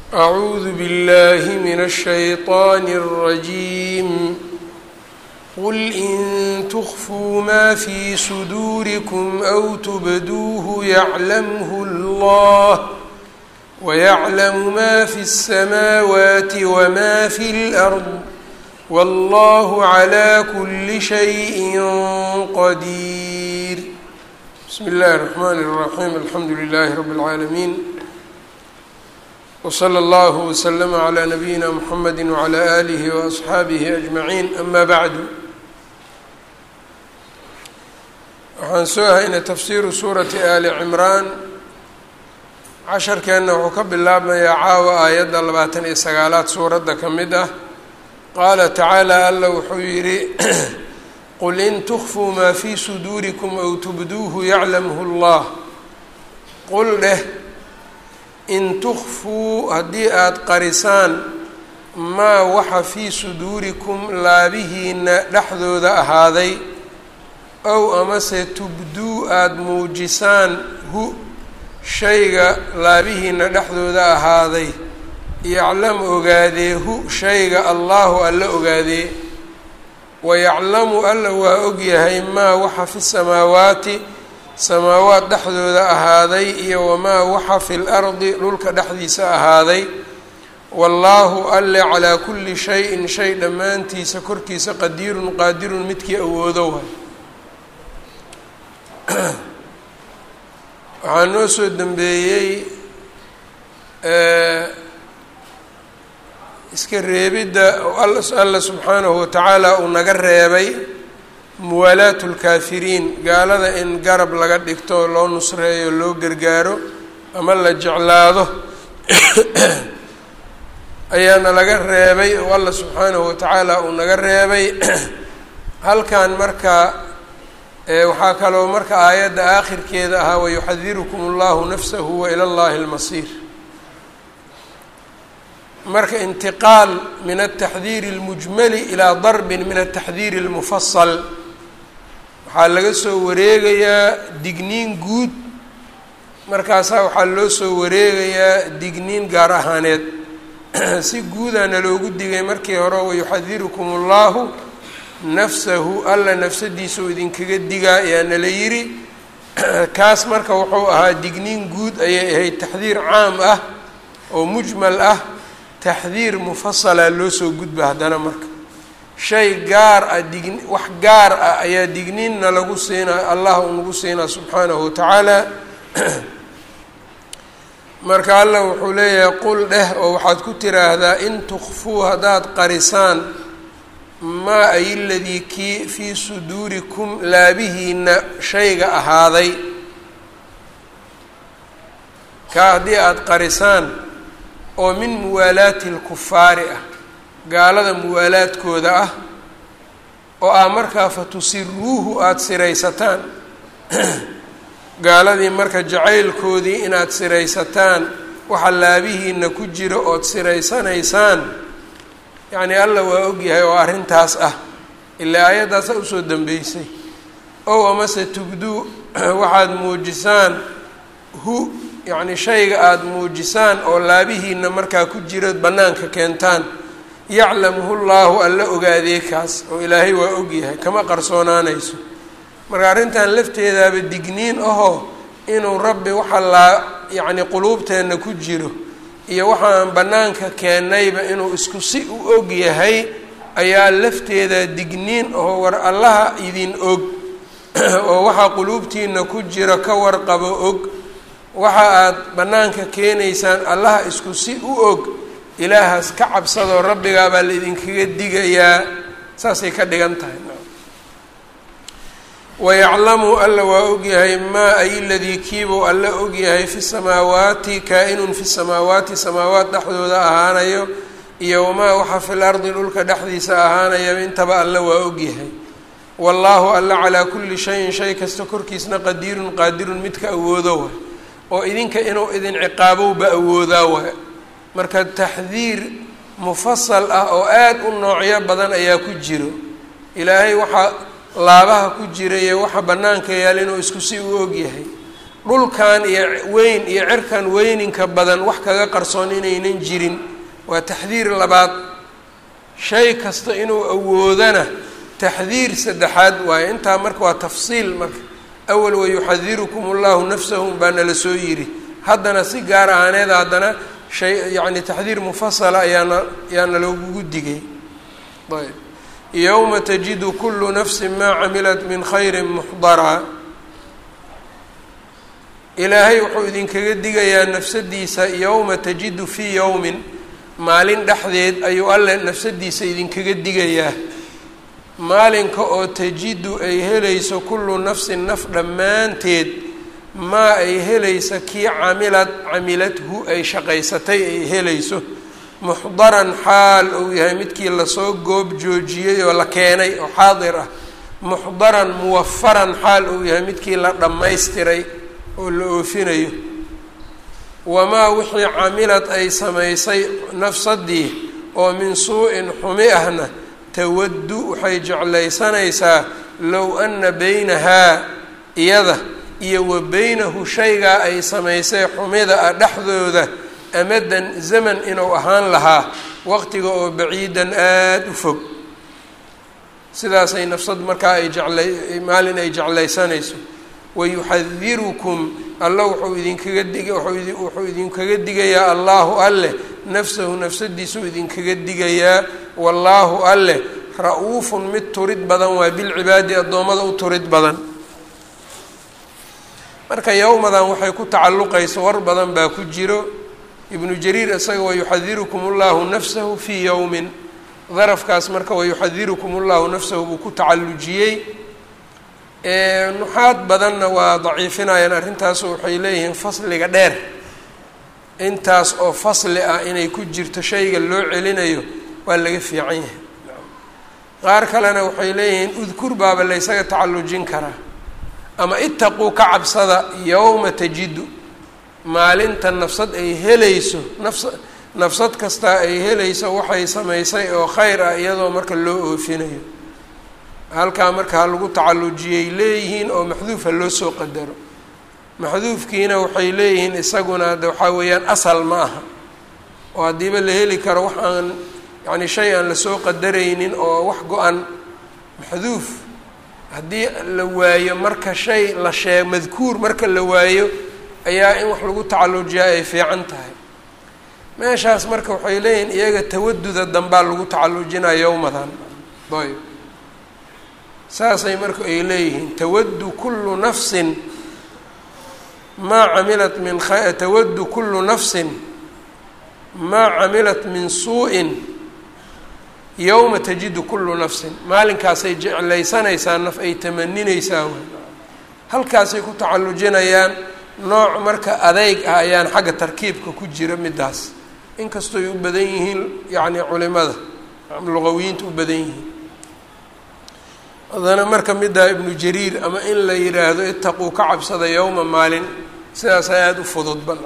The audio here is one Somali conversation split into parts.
أعوذ بالله من الشيطان الرجيم قل إن تخفوا ما في صدوركم أو تبدوه يعلمه الله ويعلم ما في السماوات وما في الأرض والله على كل شيء قدير بسم الله الرحمن الرحيم الحمد لله رب العالمين وصلى الله وسلم على نبيina mحamedi وعlى آlihi وأصxaabihi أجmaعiin ama bعdu waxaan soo haynay tafsiru suurati ali cimraan casharkeenna wuxuu ka bilaabmayaa caawa aayadda labaatan iyo sagaalaad suuradda ka mid ah qaala tacaalى alla wuxuu yidhi qul in تkfuu ma fii suduuriكm أw tubduuhu yaclamhu اllah qul dheh in tukfuu haddii aada qarisaan maa waxa fii suduurikum laabihiina dhexdooda ahaaday ow amase tubduu aada muujisaan hu shayga laabihiina dhexdooda ahaaday yaclam ogaadee hu shayga allaahu alla ogaadee wayaclamu alla waa ogyahay maa waxa fi samaawaati samaawaad dhexdooda ahaaday iyo wamaa waxa fi lardi dhulka dhexdiisa ahaaday wallaahu alle calaa kulli shayin shay dhammaantiisa korkiisa qadiirun qaadirun midkii awoodo waay waxaa noo soo dembeeyey iska reebidda alla subxaanahu watacaala uu naga reebay muwaalaatu lkaafiriin gaalada in garab laga dhigto loo nusreeyo loo gargaaro ama la jeclaado ayaana laga reebay oo alla subxaanahu watacaala uu naga reebay halkan marka waxaa kaloo marka aayadda aakhirkeeda ahaa wayuxadirukum allahu nafsahu wa ila llahi almasiir marka intiqaal min altaxdiiri اlmujmali ilaa darbin min altaxdiiri اlmufasal waxaa laga soo wareegayaa digniin guud markaasaa waxaa loo soo wareegayaa digniin gaar ahaaneed si guudaana loogu digay markii hore wayuxadirukum allahu nafsahu alla nafsadiisa uu idinkaga digaa ayaa nala yidhi kaas marka wuxuu ahaa digniin guud ayay ahayd taxdiir caam ah oo mujmal ah taxdiir mufasala loo soo gudba haddana marka shay gaar ah dign wax gaar ah ayaa digniinna lagu siinaa allah uu nagu siinaa subxaanahu watacaala marka allah wuxuu leeyahay qul dheh oo waxaad ku tiraahdaa in tukfuu haddaad qarisaan maa ay ladii kii fii suduurikum laabihiina shayga ahaaday kaa haddii aada qarisaan oo min muwaalaati lkufaari ah gaalada muwaalaadkooda ah oo ah markaa fa tusiruuhu aada siraysataan gaaladii marka jacaylkoodii inaad siraysataan waxa laabihiina ku jira ood siraysanaysaan yacni alla waa ogyahay oo arrintaas ah ilaa aayaddaasa usoo dambeysay ow amase tubduu waxaad muujisaan hu yacni shayga aada muujisaan oo laabihiina markaa ku jira bannaanka keentaan yaclamuhu llaahu alla ogaadee kaas oo ilaahay waa ogyahay kama qarsoonaanayso marka arrintan lafteedaaba digniin ahoo inuu rabbi waxa laa yacni quluubteenna ku jiro iyo waxaan bannaanka keennayba inuu isku si u og yahay ayaa lafteeda digniin ahoo war allaha idin og oo waxaa quluubtiina ku jira ka warqabo og waxa aad bannaanka keenaysaan allaha isku si u og ilaahaas ka cabsadoo rabbigaabaa la idinkaga digayaa saasay ka dhigan tahay wayaclamu alla waa ogyahay maa ay ladii kiibuu alla ogyahay fi samaawaati kaa-inun fi samaawaati samaawaat dhexdooda ahaanayo iyo wamaa waxa fil ardi dhulka dhexdiisa ahaanayo intaba alla waa ogyahay wallaahu alla calaa kulli shayin shay kasta korkiisna qadiirun qaadirun midka awoodo waay oo idinka inuu idin ciqaabowba awoodaa waay marka taxdiir mufasal ah oo aada u noocyo badan ayaa ku jiro ilaahay waxaa laabaha ku jira iyo waxa bannaanka yaal inuu isku si u ogyahay dhulkan iyo weyn iyo cirkan weyninka badan wax kaga qarsoon inaynan jirin waa taxdiir labaad shay kasta inuu awoodana taxdiir saddexaad waaye intaa marka waa tafsiil marka awal wayuxadirukum allahu nafsahu baa nala soo yidhi haddana si gaar ahaaneed haddana shay yacni taxdiir mufasala ayaana ayaana loogugu digay ayb yowma tajidu kulu nafsi maa camilat min khayri muxdaraa ilaahay wuxuu idinkaga digayaa nafsadiisa yowma tajidu fii yowmin maalin dhexdeed ayuu alle nafsadiisa idinkaga digayaa maalinka oo tajidu ay helayso kullu nafsin naf dhammaanteed maa ay helaysa kii camilad camiladhu ay shaqaysatay ay helayso muxdaran xaal uu yahay midkii lasoo goob joojiyey oo la keenay oo xaadir ah muxdaran muwafaran xaal uu yahay midkii la dhammaystiray oo la oofinayo wamaa wixii camilad ay samaysay nafsadii oo min suu-in xumi ahna tawaddu waxay jeclaysanaysaa low anna beynahaa iyada iyo wa beynahu shaygaa ay samaysay xumida ah dhexdooda amadan zaman inuu ahaan lahaa waqtiga oo baciidan aada u fog sidaasay nafsad markaa ay jeclay maalin ay jeclaysanayso wayuxadirukum alla wuxuu idinkaga dig wuxuu idinkaga digayaa allaahu alleh nafsahu nafsadiisuu idinkaga digayaa wallaahu alleh ra-uufun mid turid badan waa bilcibaadi addoommada u turid badan marka yowmadan waxay ku tacalluqayso war badan baa ku jiro ibnu jariir isaga wayuxadirukum ullahu nafsahu fii yowmin darafkaas marka wayuxadirukum ullahu nafsahu buu ku tacallujiyey nuxaad badanna waa daciifinayaan arrintaasu waxay leeyihiin fasliga dheer intaas oo fasli ah inay ku jirto shayga loo celinayo waa laga fiican yahay qaar kalena waxay leeyihiin udkur baaba laysaga tacallujin karaa ama itaquu ka cabsada yowma tajidu maalinta nafsad ay helayso nafs nafsad kastaa ay helayso waxay samaysay oo khayr ah iyadoo marka loo oofinayo halkaa marka ha lagu tacallujiyay leeyihiin oo maxduufa loo soo qadaro maxduufkiina waxay leeyihiin isaguna de waxaa weeyaan asal ma aha oo haddiiba la heli karo wax aan yacni shay aan lasoo qadaraynin oo wax go-an maxduuf haddii la waayo marka shay la sheeg madkuur marka la waayo ayaa in wax lagu tacallujiyaa ay fiican tahay meeshaas marka waxay leeyihiin iyaga tawaduda dambaa lagu tacallujinaya yowmadan ayb saasay marka ay leeyihiin tawaddu kullu nafsin maa camilat min tawaddu kullu nafsin maa camilat min suu-in yowma tajidu kullu nafsin maalinkaasay jeclaysanaysaa naf ay tamaninaysaa w halkaasay ku tacallujinayaan nooc marka adeyg ah ayaan xagga tarkiibka ku jira midaas inkastooy u badan yihiin yacni culimada luqawiyiinta u badan yihiin haddana marka middaa ibnu jariir ama in la yidhaahdo itaquu ka cabsada yowma maalin sidaasa aada u fudud ban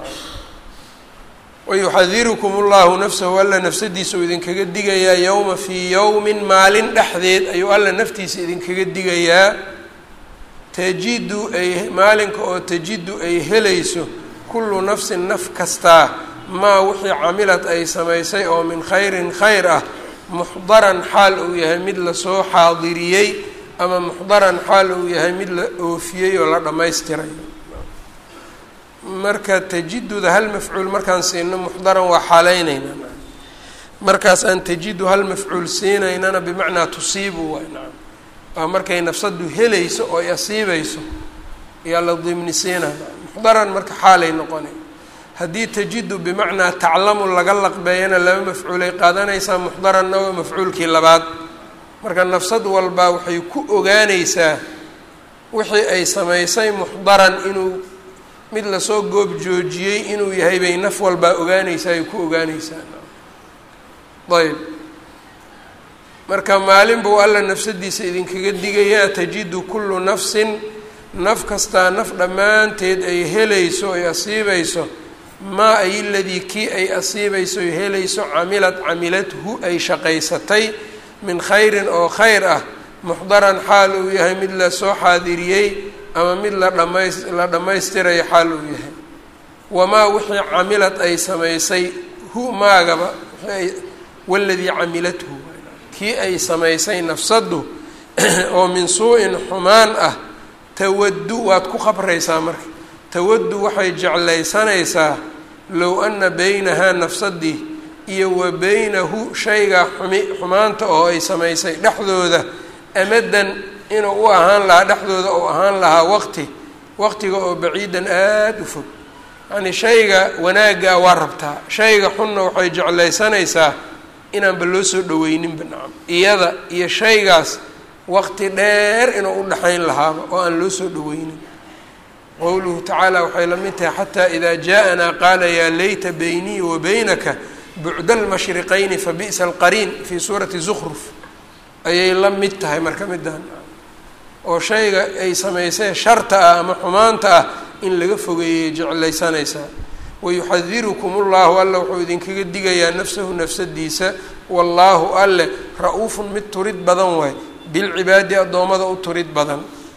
wayuxadirukum ullahu nafsahu alla nafsadiisa uu idinkaga digayaa yowma fii yowmin maalin dhexdeed ayuu alla naftiisa idinkaga digayaa tajidu ay maalinka oo tajidu ay helayso kullu nafsin naf kastaa maa wixii camilad ay samaysay oo min khayrin khayr ah muxdaran xaal uu yahay mid lasoo xaadiriyey ama muxdaran xaal uu yahay mid la oofiyey oo la dhammaystiray marka tajiduda hal mafcuul markaan siino muxdaran waa xaaleyneynaa markaas aan tajidu hal mafcuul siinaynana bimacnaa tusiibu waay nacam waa markay nafsadu helayso oo ay asiibayso ayaa la dimnisiina muxdaran marka xaalay noqonay haddii tajidu bimacnaa taclamu laga laqbeeyana laba mafcuulay qaadanaysaa muxdaranna waa mafcuulkii labaad marka nafsad walbaa waxay ku ogaanaysaa wixii ay samaysay muxdaran inuu mid lasoo goob joojiyey inuu yahay bay naf walbaa ogaanaysaa ay ku ogaanaysaa ayb marka maalin buu alla nafsadiisa idinkaga digayaa tajidu kullu nafsin naf kastaa naf dhammaanteed ay helayso ay asiibayso maa ay ladii kii ay asiibayso ay helayso camilad camiladhu ay shaqaysatay min khayrin oo khayr ah muxdaran xaal uu yahay mid lasoo xaadiriyey ama mid la dhamays la dhammaystirayo xaal uu yahay wamaa wixii camilad ay samaysay hu maagaba waladii camilathu kii ay samaysay nafsaddu oo min suu-in xumaan ah tawaddu waad ku qabraysaa marka tawaddu waxay jeclaysanaysaa low ana beynahaa nafsadii iyo wa beynahu shaygaa xumi xumaanta oo ay samaysay dhexdooda amadan inuu u ahaan lahaa dhexdooda uu ahaan lahaa waqti waqtiga oo baciidan aada u fog yacnii shayga wanaaggaa waa rabtaa shayga xunna waxay jeclaysanaysaa inaanba loo soo dhaweyninba nacam iyada iyo shaygaas waqti dheer inuu u dhexayn lahaaba oo aan loo soo dhaweynin qowluhu tacaala waxay la mid tahay xataa idaa jaa-anaa qaala yaa layta beynii wa beynaka bucda almashriqayni fa bi'sa alqariin fii suurati zukruf ayay la mid tahay marka midaan oo shayga ay samaysay sharta ah ama xumaanta ah in laga fogeeyay jeclaysanaysaa wayuxadirukum ullahu alla wuxuu idinkaga digayaa nafsahu nafsadiisa wallaahu alle ra-uufun mid turid badan waay bilcibaadi addoommada u turid badan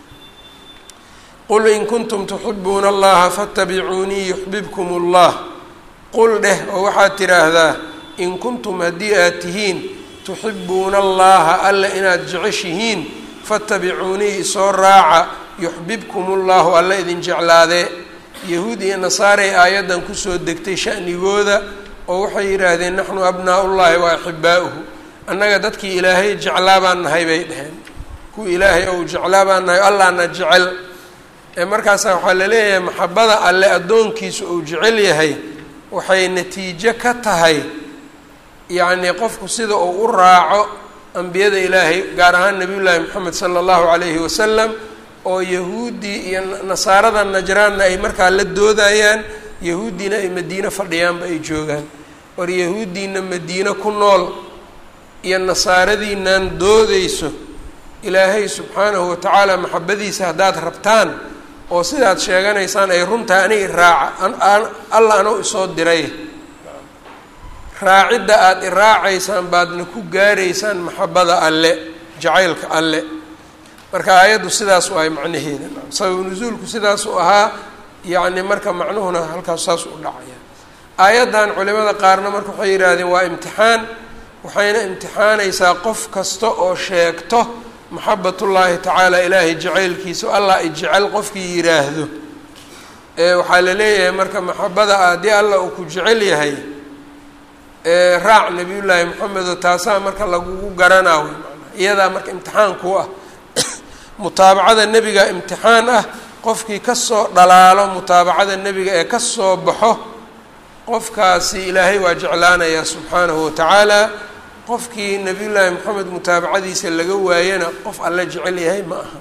qul in kuntum tuxibuuna allaha faatabicuunii yuxbibkum ullah qul dheh oo waxaad tidhaahdaa in kuntum haddii aad tihiin tuxibuuna allaha alle inaad jeceshihiin faatabicuunii isoo raaca yuxbibkum ullahu alle idin jeclaadee yahuud iyo nasaarey aayaddan kusoo degtay sha'nigooda oo waxay yidhaahdeen naxnu abnaa'ullaahi wa axibaa'uhu annaga dadkii ilaahay jeclaa baan nahay bay dheheen kuwii ilaahay ou jeclaa baan nahay allahna jecel ee markaasa waxaa la leeyahay maxabada alle addoonkiisu uu jecel yahay waxay natiijo ka tahay yacnii qofku sida uu u raaco ambiyada ilaahay gaar ahaan nabiyullaahi moxamed sala allahu calayhi wasalam oo yahuuddii iyo nasaarada najraanna ay markaa la doodayaan yahuuddiina ay madiine fadhiyaanba ay joogaan war yahuuddiina madiine ku nool iyo nasaaradiinan doodeyso ilaahay subxaanahu watacaala maxabadiisa haddaad rabtaan oo sidaad sheeganaysaan ay runtahay aniga iraaca alla anuu isoo diray raacidda aada iraacaysaan baadna ku gaaraysaan maxabada alle jacaylka alle marka aayaddu sidaas u ahay macnaheeda sababu nusuulku sidaas u ahaa yacni marka macnuhuna halkaas saas u dhacaya aayaddan culimada qaarna marka waxay yidhaahdeen waa imtixaan waxayna imtixaanaysaa qof kasta oo sheegto maxabatullaahi tacaala ilaahay jacaylkiisa allah i jecel qofkii yidhaahdo ee waxaa la leeyahay marka maxabada haddii allah uu ku jecel yahay raac nabiyullaahi moxamedo taasaa marka lagugu garanaa wey maanaa iyadaa marka imtixaan ku ah mutaabacada nebiga imtixaan ah qofkii kasoo dhalaalo mutaabacada nebiga ee kasoo baxo qofkaasi ilaahay waa jeclaanayaa subxaanahu watacaala qofkii nabiyullaahi moxamed mutaabacadiisa laga waayana qof alle jecel yahay ma aha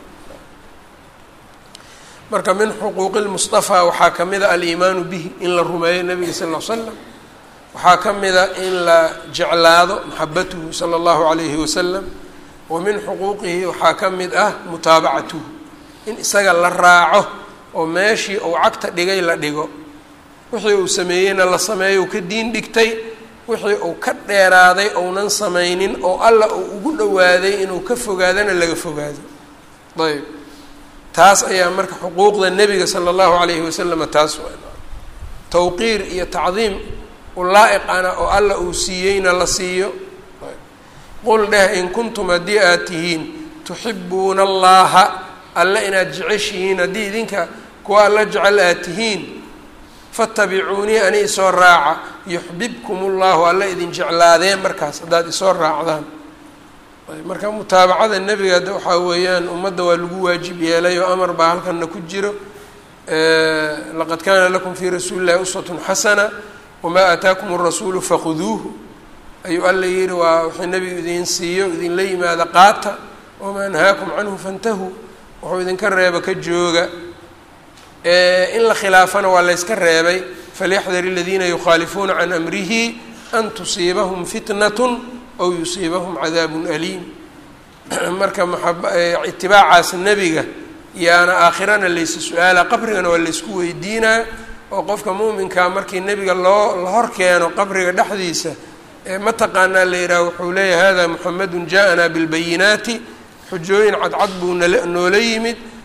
marka min xuquuqi lmustafaa waxaa ka mid a aliimaanu bihi in la rumeeyo nabiga sal ll l slam waxaa ka mid a in la jeclaado maxabatuhu sala allahu calayhi wasalam wa min xuquuqihi waxaa ka mid ah mutaabacatuhu in isaga la raaco oo meeshii uu cagta dhigay la dhigo wixii uu sameeyeyna la sameeyo uu ka diin dhigtay wixii uu ka dheeraaday ounan samaynin oo alla uu ugu dhowaaday inuu ka fogaadana laga fogaado ayb taas ayaa marka xuquuqda nebiga sala allahu calayhi wasalama taas tawqiir iyo tacdiim ulaa-iqana oo alla uu siiyeyna la siiyo qul dheh in kuntum haddii aad tihiin tuxibuuna allaha alle inaad jeceshihiin haddii idinka kuwa alla jecel aad tihiin fattabicuunii ani isoo raaca yuxbibkum ullahu alla idin jeclaadeen markaas haddaad isoo raacdaan marka mutaabacada nebiga de waxaa weeyaan ummadda waa lagu waajib yeelay oo amar baa halkana ku jiro laqad kaana lakum fii rasuuli llahi uswatun xasana wamaa aataakum arasuulu fakhuduuhu ayuu alla yihi waa wuxuu nebigu idin siiyo idinla yimaada qaata wamaa nahaakum canhu fantahuu wuxuu idinka reeba ka jooga in la khilaafana waa layska reebay falyaxdar aladiina yukhaalifuuna can amrihi an tusiibahum fitnatun aw yusiibahum cadaabun aliim marka maab itibaacaas nebiga yaana aakhirana laysa su-aala qabrigana waa laysku weydiinaa oo qofka muuminkaa markii nebiga loo la hor keeno qabriga dhexdiisa mataqaanaa la yidhaha wuxuu leeyahay hada muxamedun jaa-anaa bilbayinaati xujooyin cadcad buu nala noola yimid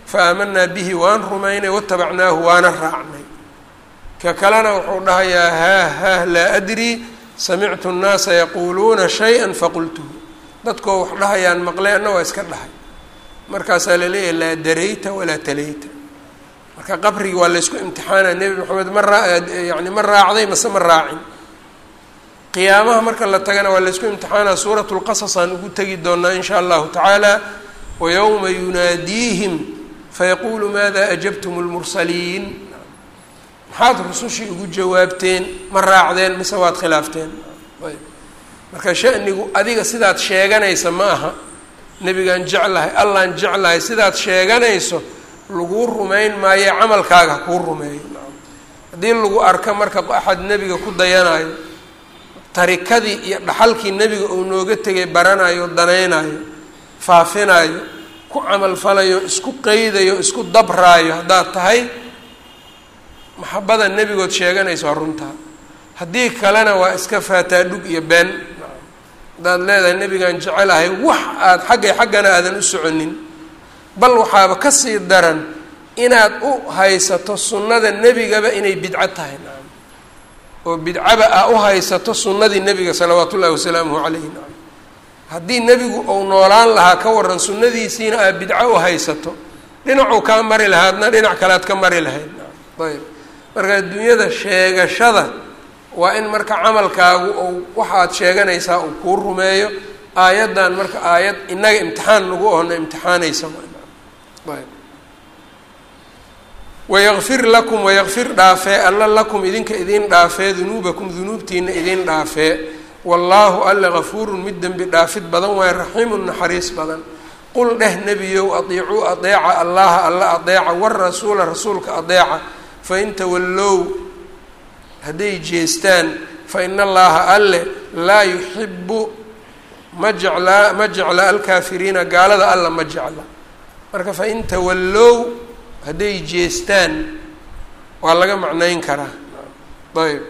fa aamanaa bihi waan rumaynay watabacnaahu waana raacnay ka kalena wuxuu dhahayaa haah haah laa adrii samictu nnaasa yaquuluuna shay-an faqultuhu dadkoo wax dhahayaan maqlay anna waa iska dhahay markaasaa laleeyahay laa darayta walaa talayta marka qabrigi waa laysku imtixaana nebi maxamed ma raa yani ma raacday mase ma raacin qiyaamaha marka la tagana waa laysku imtixaana suuratu lqasas aan ugu tegi doonaa in shaa allahu tacaala wayowma yunaadiihim fayaquulu maada ajabtum lmursaliin maxaad rusushii ugu jawaabteen ma raacdeen mise waad khilaafteen ayb marka shanigu adiga sidaad sheeganaysa ma aha nebigaan jeclahay allaan jeclahay sidaad sheeganayso laguu rumayn maayo camalkaaga hakuu rumeeyo haddii lagu arka marka axad nebiga ku dayanayo tarikadii iyo dhaxalkii nebiga uu nooga tegay baranayo danaynayo faafinayo ku camalfalayo isku qeydayo isku dabraayo haddaad tahay maxabada nebigood sheeganayso waa runtaa haddii kalena waa iska faataa dhug iyo been haddaad leedahay nebigaan jecelahay wax aada xaggay xaggana aadan u soconin bal waxaaba kasii daran inaad u haysato sunnada nebigaba inay bidco tahay nacam oo bidcaba aa u haysato sunnadii nebiga salawaatu ullahi wasalaamuhu calayhi nacam haddii nebigu uu noolaan lahaa ka waran sunnadiisiina aad bidco u haysato dhinacuu kaa mari lahaadna dhinac kalead ka mari lahayd nacam ayb marka adduunyada sheegashada waa in marka camalkaagu ou waxaad sheeganaysaa uu kuu rumeeyo aayaddan marka aayad innaga imtixaan nagu ohna imtixaanaysa ayb wayakfir lakum wayakfir dhaafee alla lakum idinka idin dhaafee dunuubakum dunuubtiina idin dhaafee wallaahu alle gafuurun mid dembi dhaafid badan waaye raxiimun naxariis badan qul dheh nebiyow adiicuu adeeca allaha alla adeeca warasuula rasuulka adeeca fain tawallow hadday jeestaan fa ina allaha alle laa yuxibu ma jeclaa ma jecla alkaafiriina gaalada alla ma jecla marka fain tawallow hadday jeestaan waa laga macnayn karaa ayb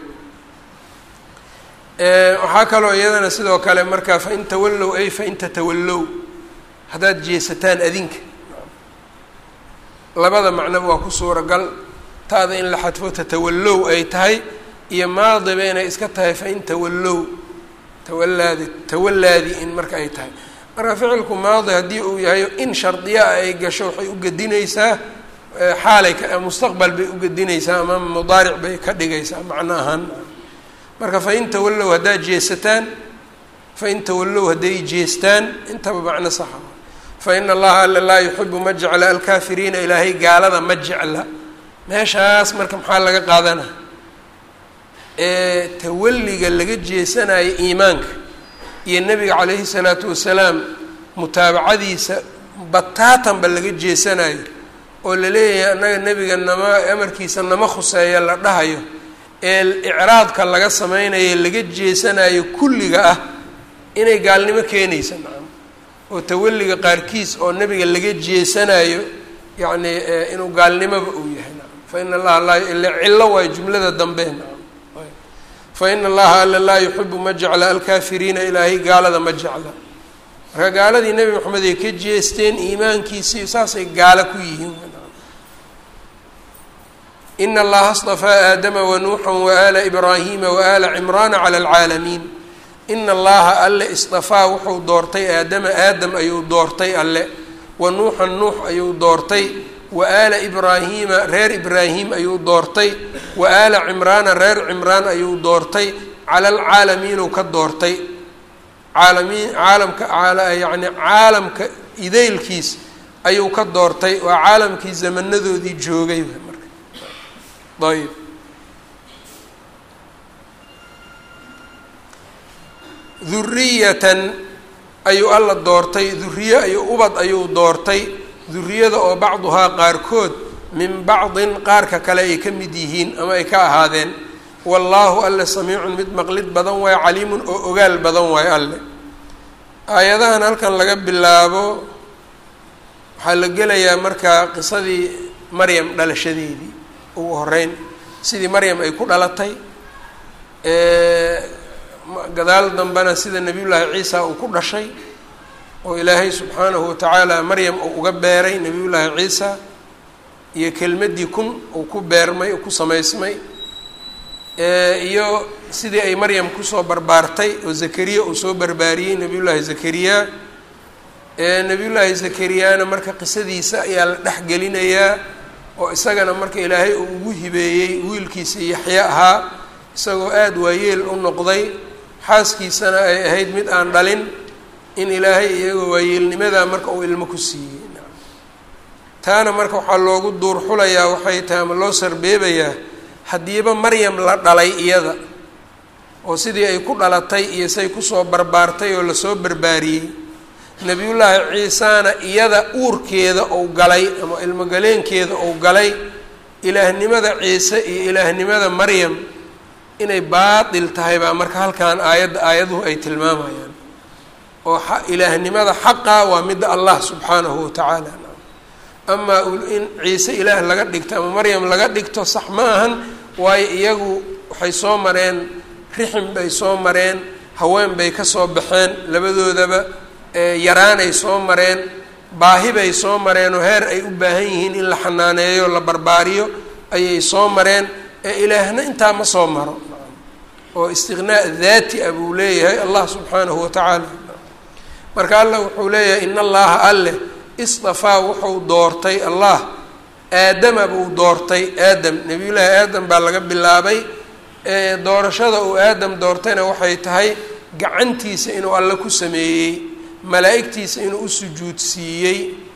waxaa kaloo iyadana sidoo kale marka fain tawallow ay fain tatawallow haddaad jeesataan adinka labada macnoba waa ku suuragal taada in la xadfo tatawallow ay tahay iyo maadiba inay iska tahay fain tawallow tawalaadi tawalaadi in marka ay tahay marka ficilku maadi haddii uu yahay in shardiyaa ay gasho waxay u gedinaysaa xaalay mustaqbal bay u gedinaysaa ama mudaaric bay ka dhigaysaa macno ahaan marka fain tawallow haddaad jeesataan fain tawallow hadday jeestaan intaba macno saxa fa ina allaha alla laa yuxibu ma jecla alkaafiriina ilaahay gaalada ma jecla meeshaas marka maxaa laga qaadana ee tawalliga laga jeesanayo iimaanka iyo nebiga calayhi salaatu wasalaam mutaabacadiisa bataatanba laga jeesanayo oo la leeyahay annaga nebiga nama amarkiisa nama khuseeya la dhahayo ee icraadka laga sameynayo laga jeesanayo kulliga ah inay gaalnimo keenaysa nacam oo tawalliga qaarkiis oo nebiga laga jeesanayo yacni inuu gaalnimoba uu yahay nacam fa ina allaha laa ila cillo waayo jumlada dambe nacam fa ina allaha alla laa yuxibu ma jecla alkaafiriina ilaahay gaalada ma jecla marka gaaladii nebi moxamed ay ka jeesteen iimaankiisii saasay gaalo ku yihiin ina allaha اصطafaa aadama wanuuxa waala ibraahima waala cimraana clى اlcaalamiin ina allaha alle isطafaa wuxuu doortay aadama aadam ayuu doortay alle wa nuuxan nuux ayuu doortay wa aala ibraahiima reer ibraahim ayuu doortay wa aala cimraana reer cimraan ayuu doortay cala alcaalamiinuu ka doortay caalamiin caalamka yani caalamka idaylkiis ayuu ka doortay waa caalamkii zamanadoodii joogay marka ayb duriyatan ayuu alla doortay duriye ayuu ubad ayuu doortay duriyada oo bacduhaa qaarkood min bacdin qaarka kale ay ka mid yihiin ama ay ka ahaadeen wallaahu alle samiicun mid maqlid badan waayo caliimun oo ogaal badan waayo alle aayadahan halkan laga bilaabo waxaa la gelayaa markaa qisadii maryam dhalashadeedii ugu horeyn sidii maryam ay ku dhalatay gadaal dambena sida nebiyullaahi ciisa uu ku dhashay oo ilaahay subxaanahu watacaala maryam uu uga beeray nebiyullaahi ciisa iyo kelmaddii kun uu ku beermay ku samaysmay iyo sidii ay maryam kusoo barbaartay oo zakariya uu soo barbaariyey nebiyullaahi zakariya nebiyullaahi zakariyana marka qisadiisa ayaa la dhexgelinayaa oo isagana marka ilaahay uu ugu hibeeyey wiilkiisa yaxye ahaa isagoo aada waayeel u noqday xaaskiisana ay ahayd mid aan dhalin in ilaahay iyagoo waayeelnimadaa marka uu ilmo ku siiyey taana marka waxaa loogu duur xulayaa waxay tahay ama loo sarbeebayaa haddiiba maryam la dhalay iyada oo sidii ay ku dhalatay iyo say kusoo barbaartay oo lasoo barbaariyey nebiyullaahi ciisana iyada uurkeeda ou galay ama ilmogaleenkeeda ou galay ilaahnimada ciise iyo ilaahnimada maryam inay baatil tahay baa marka halkan aayadda aayaduhu ay tilmaamayaan oo ilaahnimada xaqa waa midda allah subxaanahu watacaala amaa in ciise ilaah laga dhigto ama maryam laga dhigto sax ma ahan waayo iyagu waxay soo mareen rixim bay soo mareen haween bay ka soo baxeen labadoodaba yaraanay soo mareen baahi bay soo mareen oo heer ay u baahan yihiin in la xanaaneeyo la barbaariyo ayay soo mareen ee ilaahna intaa ma soo maro oo istiqnaa daati ah buu leeyahay allah subxaanahu watacaala marka allah wuxuu leeyahay in allaha alleh istafaa wuxuu doortay allah aadama buu doortay aadam nebiyullaahi aadam baa laga bilaabay doorashada uu aadam doortayna waxay tahay gacantiisa inuu alle ku sameeyey malaa'igtiisa inuu u sujuudsiiyey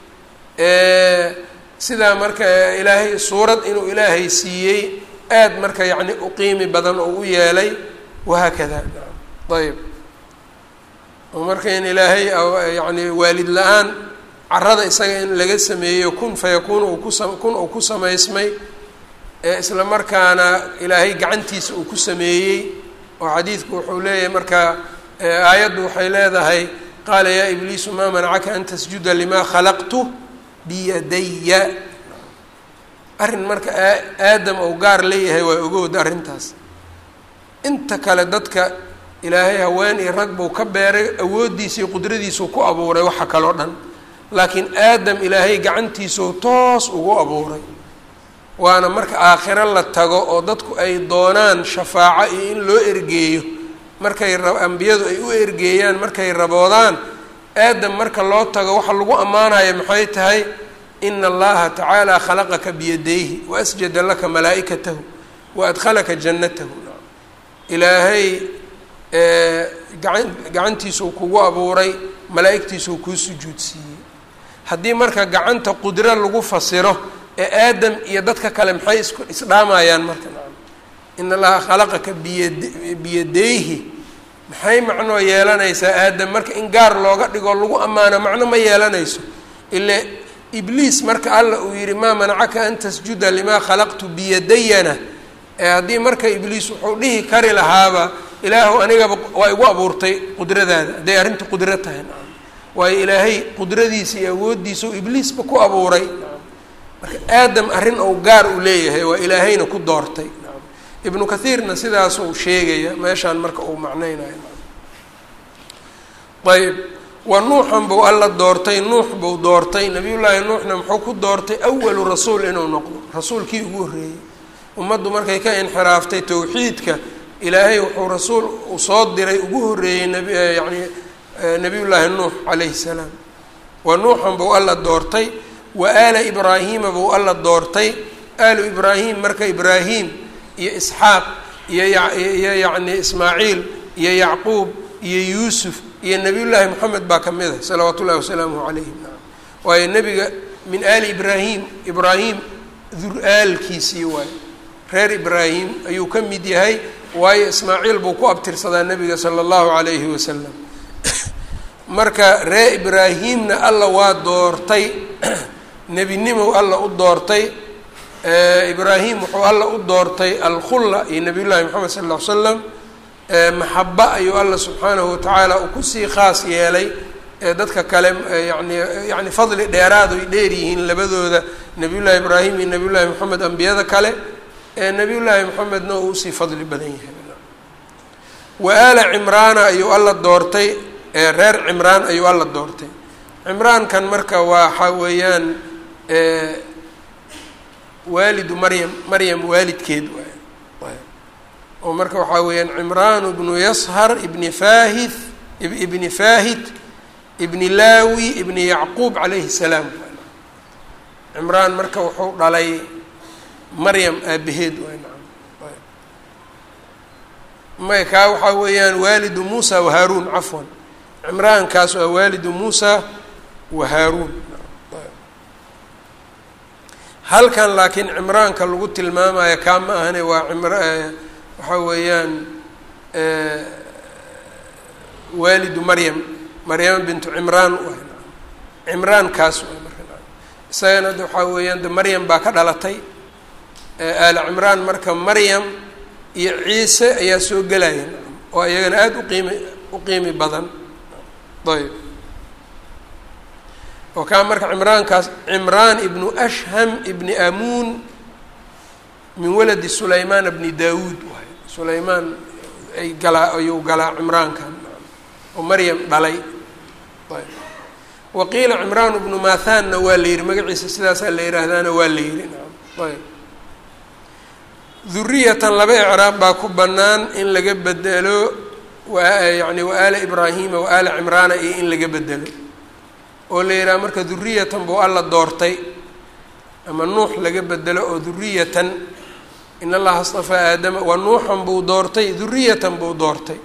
sidaa marka ilaahay suurad inuu ilaahay siiyey aad marka yacni u qiimi badan oo u yeelay wahaakada ayb oo marka in ilaahay yacni waalid la-aan carada isaga in laga sameeyo kun fayakuun uu kusa kun uu ku samaysmay isla markaana ilaahay gacantiisa uu ku sameeyey oo xadiidku wuxuu leeyahay marka aayaddu waxay leedahay qaala yaa ibliisu maa manacaka an tasjuda limaa khalaqtu biyadaya arrin marka aadam ou gaar leeyahay waa ogowda arrintaas inta kale dadka ilaahay haween iyo rag buu ka beeray awooddiisa iyo qudradiisuu ku abuuray waxa kaloo dhan laakiin aadam ilaahay gacantiisuu toos ugu abuuray waana marka aakhiro la tago oo dadku ay doonaan shafaaco iyo in loo ergeeyo markay ra ambiyadu ay u ergeeyaan markay raboodaan aadam marka loo tago waxa lagu ammaanaya maxay tahay ina allaha tacaala khalaqaka biyadayhi wa asjada laka malaa'ikatahu wa adkhalaka jannatahu ilaahay gacan gacantiisuu kugu abuuray malaa'igtiisuu kuu sujuudsiiyey haddii marka gacanta qudro lagu fasiro ee aadam iyo dadka kale maxay isku isdhaamayaan marka ina allaha khalaqaka biyad biyadayhi maxay macnoo yeelanaysaa aadam marka in gaar looga dhigoo lagu ammaano macno ma yeelanayso ile ibliis marka alla uu yihi maa manacaka an tasjuda limaa khalaqtu biyadayana ee haddii marka ibliis wuxuu dhihi kari lahaaba ilaahu anigaba waa igu abuurtay qudradaada hadday arrinta qudro tahay nacam waayo ilaahay qudradiisa iyo awooddiisa u ibliisba ku abuuray marka aadam arrin ou gaar u leeyahay waa ilaahayna ku doortay nacam ibnu kathiirna sidaasuu sheegaya meeshaan marka uu macneynayo ayb wa nuuxan buu alla doortay nuux buu doortay nabiyullaahi nuuxna muxuu ku doortay awalu rasuul inuu noqdo rasuulkii ugu horreeyey ummaddu markay ka inxiraaftay towxiidka ilaahay wuxuu rasuul uu soo diray ugu horreeyey nab yacni nabiyullaahi nuux calayhi salaam wa nuuxan buu alla doortay wa aala ibraahiima buu alla doortay aalu ibraahim marka ibraahim iyo isxaaq iyo iyo yacni ismaaciil iyo yacquub iyo yuusuf iyo nabiyullaahi moxamed baa ka mid a salawaatu ullahi wasalaamuhu calayhim waayo nebiga min aali ibraahim ibraahim dur-aalkiisii waayo reer ibraahim ayuu ka mid yahay waayo ismaaciil buu ku abtirsadaa nebiga sala allahu calayhi wasalam marka reer ibraahimna alla waa doortay nebinimow alla u doortay ibraahim wuxuu alla u doortay alkhulla iyo nabiyullaahi moxamed sal lla ly slam maxaba ayuu alla subxaanahu watacaala uu kusii khaas yeelay dadka kale yani yani fadli dheeraadu ay dheer yihiin labadooda nabiyullaahi ibraahim iyo nabiyullaahi moxamed ambiyada kale nabiyullaahi moxamedna uu usii fadli badan yahay wa aala cimraana ayuu alla doortay reer cimraan ayuu alla doortay cimraankan marka waxa weeyaan waalidu maryam maryam waalidkeed waay oo marka waxaa weeyaan cimraan bnu yashar ibni faahith ibni faahit ibni laawi ibni yacquub calayhi salaam cimraan marka wuxuu dhalay maryam aabaheed waay may kaa waxaa weeyaan waalidu muusa wa haaruun cafwan cimraankaas waa waalidu muusa wa haaruun halkan laakiin cimraanka lagu tilmaamayo kaa ma ahane waa cimra waxaa weeyaan waalidu maryam maryama bintu cimraan waay cimraankaas waay marka isagana de waxaa weeyaan de maryam baa ka dhalatay aali cimraan marka maryam iyo ciise ayaa soo gelaya oo iyagana aada uqiimi u qiimi badan ayb oo kaa marka cimraankaas cimraan ibnu ashham ibni amuun min waladi sulaymaan bni daawuud waay sulaymaan ay galaa ayuu galaa cimraankan oo maryam dhalay ayb wa qiila cimraan bnu mathanna waa la yihi magaciisa sidaasaa la yihahdaana waa la yihi ayb duriyatan laba icraab baa ku bannaan in laga bedelo yani wa aala ibraahima wa aala cimraana iyo in laga bedelo oo la yidhaha marka duriyatan buu alla doortay ama nuux laga bedelo oo duriyatan in allaha astafaa aadama wa nuuxan buu doortay duriyatan buu doortay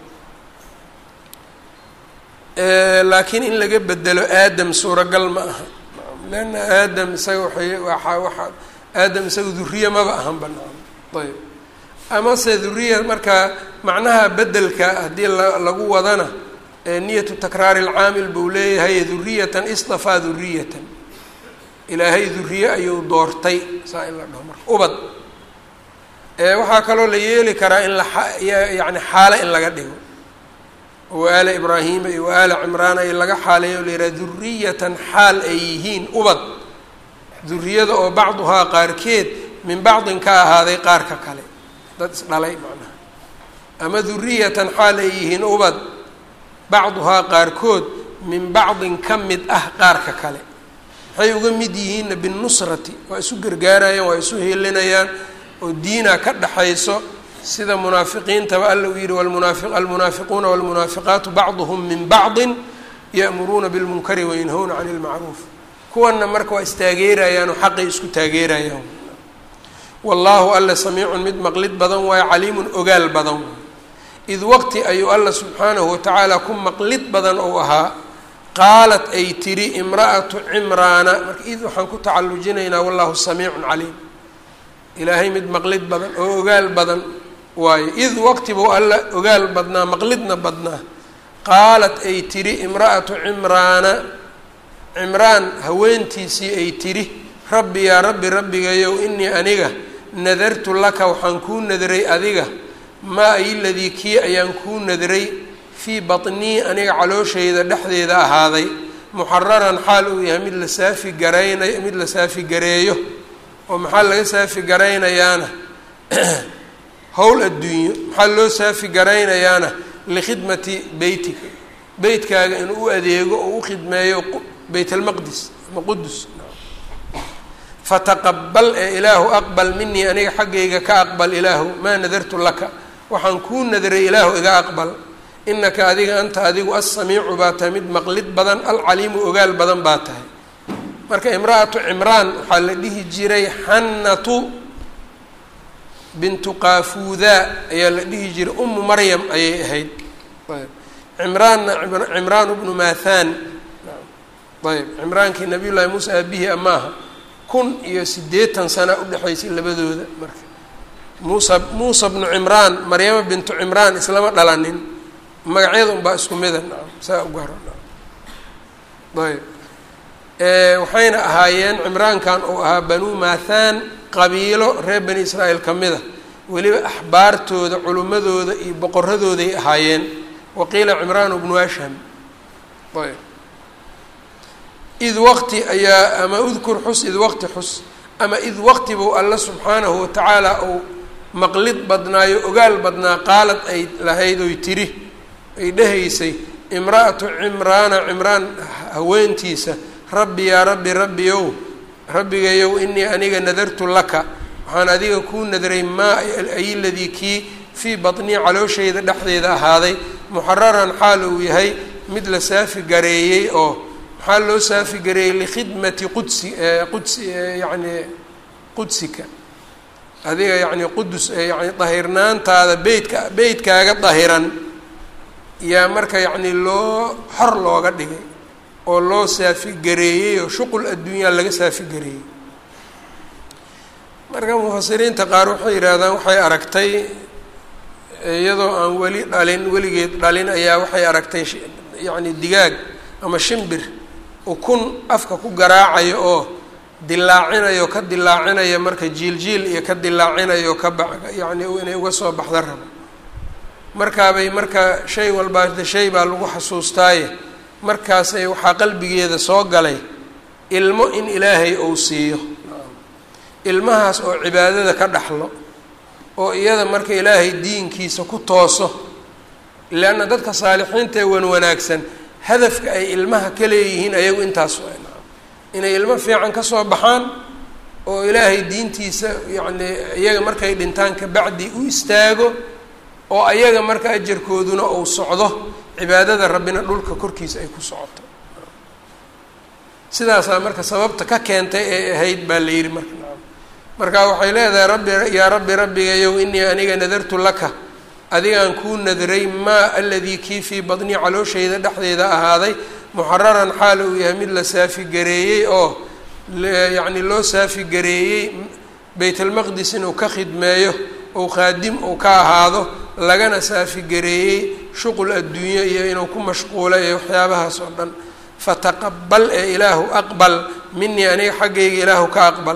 laakiin in laga bedelo aadam suuragal ma aha leanna aadam isaga waay waa waa aadam isaga duriye maba ahan banaan ayb amase duriya marka macnaha bedelka haddii lagu wadana niyatu takraari lcaamil buu leeyahay duriyatan istafaa duriyatan ilaahay duriye ayuu doortay saa in la dhaho marka ubad waxaa kaloo la yeeli karaa in la yani xaale in laga dhigo wa aala ibraahima iyo wa aala cimraana in laga xaaleeyo la yidhaha duriyatan xaal ay yihiin ubad duriyada oo bacduhaa qaarkeed min bacdin ka ahaaday qaarka kale dad isdhalay macnaha ama duriyatan xaal ay yihiin ubad bacduhaa qaarkood min bacdin ka mid ah qaarka kale waxay uga mid yihiinna binnusrati waa isu gargaarayaan waa isu helinayaan oo diina ka dhaxayso sida munaafiqiintaba alla uu yihi wlmunaafi almunaafiquuna walmunaafiqaatu bacduhum min bacdin ya'muruuna bilmunkari wayanhawna cani ilmacruuf kuwanna marka waa istaageerayaan oo xaqay isku taageerayaan wallaahu alla samiicun mid maqlid badan waayo caliimun ogaal badan id waqti ayuu alla subxaanahu watacaala ku maqlid badan ou ahaa qaalat ay tiri imra'atu cimraana marka id waxaan ku tacallujinaynaa wallahu samiicun caliim ilaahay mid maqlid badan oo ogaal badan waayo id waqti buu alla ogaal badnaa maqlidna badnaa qaalat ay tiri imra'atu cimraana cimraan haweentiisii ay tiri rabbi yaa rabbi rabbigayow inii aniga nadartu laka waxaan kuu nadray adiga maa ay ladii kii ayaan kuu nadray fii batnii aniga calooshayda dhexdeeda ahaaday muxararan xaal uu yahay mid la saafi garaynay mid la saafi gareeyo oo maxaa laga saafi garaynayaana howl adduunyo maxaa loo saafi garaynayaana likhidmati beytika beytkaaga inuu u adeego oo u khidmeeyo beyt almaqdis ama qudus fataqabal ee ilaahu aqbal minii aniga xaggayga ka aqbal ilaahu maa nadartu laka waxaan kuu nadray ilaahu iga aqbal inaka adiga anta adigu assamiicu baa tahay mid maqlid badan alcaliimu ogaal badan baa tahay marka imra'atu cimraan waxaa la dhihi jiray xannatu bintu qaafuudaa ayaa la dhihi jiray umu maryam ayay ahayd ayb cimraanna cimraan bnu maathaan ayb cimraankii nabiy llaahi muuse aabihii amaaha kun iyo siddeetan sana udhexaysay labadooda marka muusa muusa bnu cimraan maryama bintu cimraan islama dhalanin magacyada unbaa isku mida nacam saa u garo ayb waxayna ahaayeen cimraankan uu ahaa banuu maathaan qabiilo reer bani israa'iil ka mida weliba axbaartooda culimmadooda iyo boqoradooday ahaayeen waqiila cimraan bnu ashham ayb id waqti ayaa ama udkur xus id waqti xus ama id waqti buu alla subxaanahu watacaala uu maqlid badnaayo ogaal badnaa qaalad ay lahayd oy tiri ay dhehaysay imra'atu cimraana cimraan haweentiisa rabbi yaa rabbi rabbi ow rabbigayow inii aniga nadartu laka waxaan adiga kuu nadray maa ay ladii kii fii batnii calooshayda dhexdeeda ahaaday muxararan xaal uu yahay mid la saafi gareeyey oo maxaa loo saafi gareeyey likhidmati qudsi qudsi yacni qudsika adiga yacni qudus yani dahirnaantaada beytka beytkaaga dahiran yaa marka yacni loo xor looga dhigay oo loo saafi gareeyey oo shuqul adduunyaa laga saafi gareeyey marka mufasiriinta qaar waxay yidhaahdaan waxay aragtay iyadoo aan weli dhalin weligeed dhalin ayaa waxay aragtay yacni digaag ama shimbir ukun afka ku garaacayo oo dilaacinayo ka dilaacinayo marka jiil-jiil iyo ka dilaacinayo ka ba yacni inay uga soo baxda rabo markaabay marka shay walbaa shay baa lagu xasuustaaye markaasay waxaa qalbigeeda soo galay ilmo in ilaahay uu siiyo ilmahaas oo cibaadada ka dhaxlo oo iyada marka ilaahay diinkiisa ku tooso leanna dadka saalixiinta ee wan wanaagsan hadafka ay ilmaha ka leeyihiin ayagu intaas inay ilmo fiican ka soo baxaan oo ilaahay diintiisa yacni iyaga markay dhintaan kabacdi u istaago oo ayaga marka ajarkooduna uu socdo cibaadada rabbina dhulka korkiisa ay ku socoto sidaasaa marka sababta ka keentay ee ahayd baa la yidhi marka marka waxay leedahay rabbi yaa rabbi rabbigayow inii aniga nadartu laka adigaan kuu nadray maa aladii kii fii badnii calooshayda dhexdeeda ahaaday muxararan xaal uu yahay mid la saafi gareeyey oo yacni loo saafi gareeyey baytalmaqdis inuu ka khidmeeyo ou khaadim uu ka ahaado lagana saafi gareeyey shuqul adduunyo iyo inuu ku mashquulo ee waxyaabahaas oo dhan fataqabal ee ilaahu aqbal minii aniga xaggayga ilaahu ka aqbal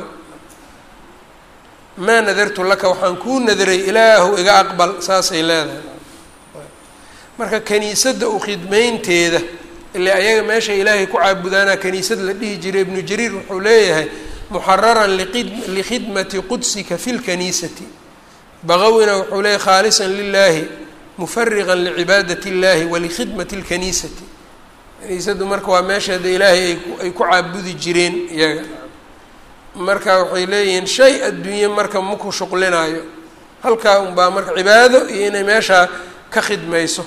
maa nadartu laka waxaan kuu nadray ilaahu iga aqbal saasay leedahay marka kaniisadda u khidmeynteeda ile ayaga meesha ilaahay ku caabudaanaa kaniisad la dhihi jiray ibnu jariir wuxuu leeyahay muxararan likhidmati qudsika fi lkaniisati baqawina wuxuu leeyahy khaalisan lilaahi mufariqan licibaadati اllahi walikhidmati اlkaniisati kaniisaddu marka waa meesheeda ilaahay ay ku caabudi jireen iyaga marka waxay leeyihiin shay adduunye marka maku shuqlinaayo halkaa unbaa marka cibaado iyo inay meeshaa ka khidmayso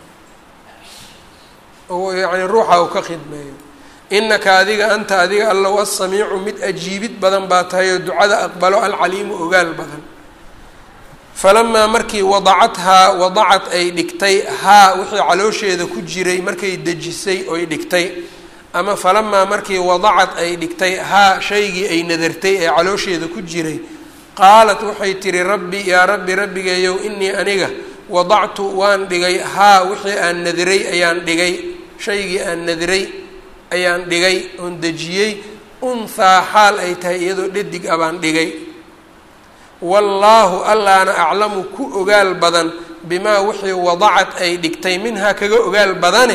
oo yacni ruuxa uu ka khidmeeyo inaka adiga anta adiga allow assamiicu mid ajiibid badan baa tahay oo ducada aqbalo alcaliimu ogaal badan falamaa markii wadacathaa wadacad ay dhigtay haa wixii caloosheeda ku jiray markay dejisay oy dhigtay ama falamaa markii wadacad ay dhigtay haa shaygii ay nadartay ee caloosheeda ku jiray qaalat waxay tihi rabbi yaa rabbi rabbigeeyow inii aniga wadactu waan dhigay haa wixii aan nadiray ayaan dhigay shaygii aan nadiray ayaan dhigay oon dejiyey unhaa xaal ay tahay iyadoo dhadig a baan dhigay wallaahu allaana aclamu ku ogaal badan bimaa wixii wadacad ay dhigtay minhaa kaga ogaal badane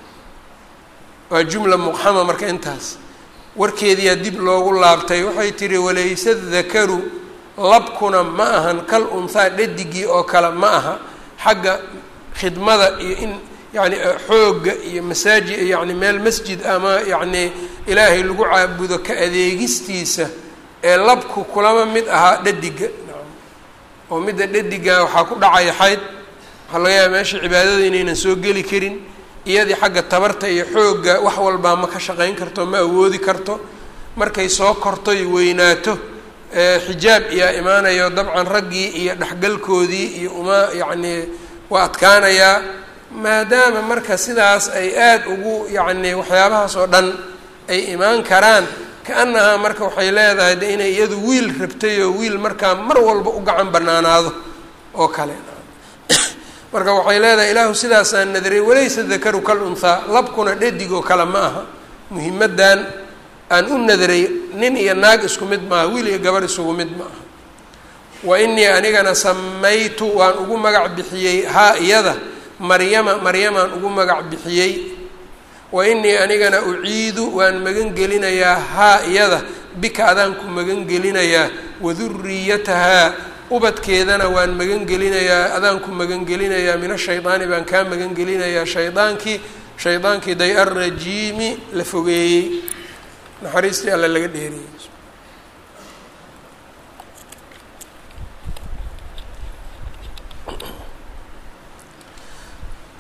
waa jumla muqxama marka intaas warkeediyaa dib loogu laabtay waxay tihi walaysa dakaru labkuna ma ahan kal unhaa dhadigii oo kale ma aha xagga khidmada iyo in yacni xoogga iyo masaaji yacni meel masjid ama yacni ilaahay lagu caabudo ka adeegistiisa ee labku kulama mid ahaa dhadiga oo midda dhadiga waxaa ku dhacaya xayd waxaa laga yaaba meesha cibaadada inaynan soo geli karin iyadii xagga tabarta iyo xoogga wax walbaa ma ka shaqayn karto ma awoodi karto markay soo korto iyo weynaato xijaab iyaa imaanayo dabcan raggii iyo dhexgalkoodii iyo uma yacni waa adkaanayaa maadaama marka sidaas ay aada ugu yacni waxyaabahaas oo dhan ay imaan karaan ka-annahaa marka waxay leedahay de inay iyadu wiil rabtay oo wiil markaa mar walba u gacan banaanaado oo kale marka waxay leedahay ilaahu sidaasaan nadaray walaysa dakaru kal unhaa labkuna dhadig oo kale ma aha muhimaddan aan u nadaray nin iyo naag isku mid maaha wiil iyo gabar isugu mid ma aha wa inii anigana samaytu waan ugu magac bixiyey haa iyada maryama maryamaan ugu magac bixiyey wa inii anigana uciidu waan magan gelinayaa haa iyada bika adaan ku magan gelinayaa waduriyatahaa ubadkeedana waan magan gelinayaa adaan ku magan gelinayaa min ashaydaani baan kaa magan gelinayaa shaydaankii shaydaankii day arrajiimi la fogeeyey naxariistii alla laga dheeriyey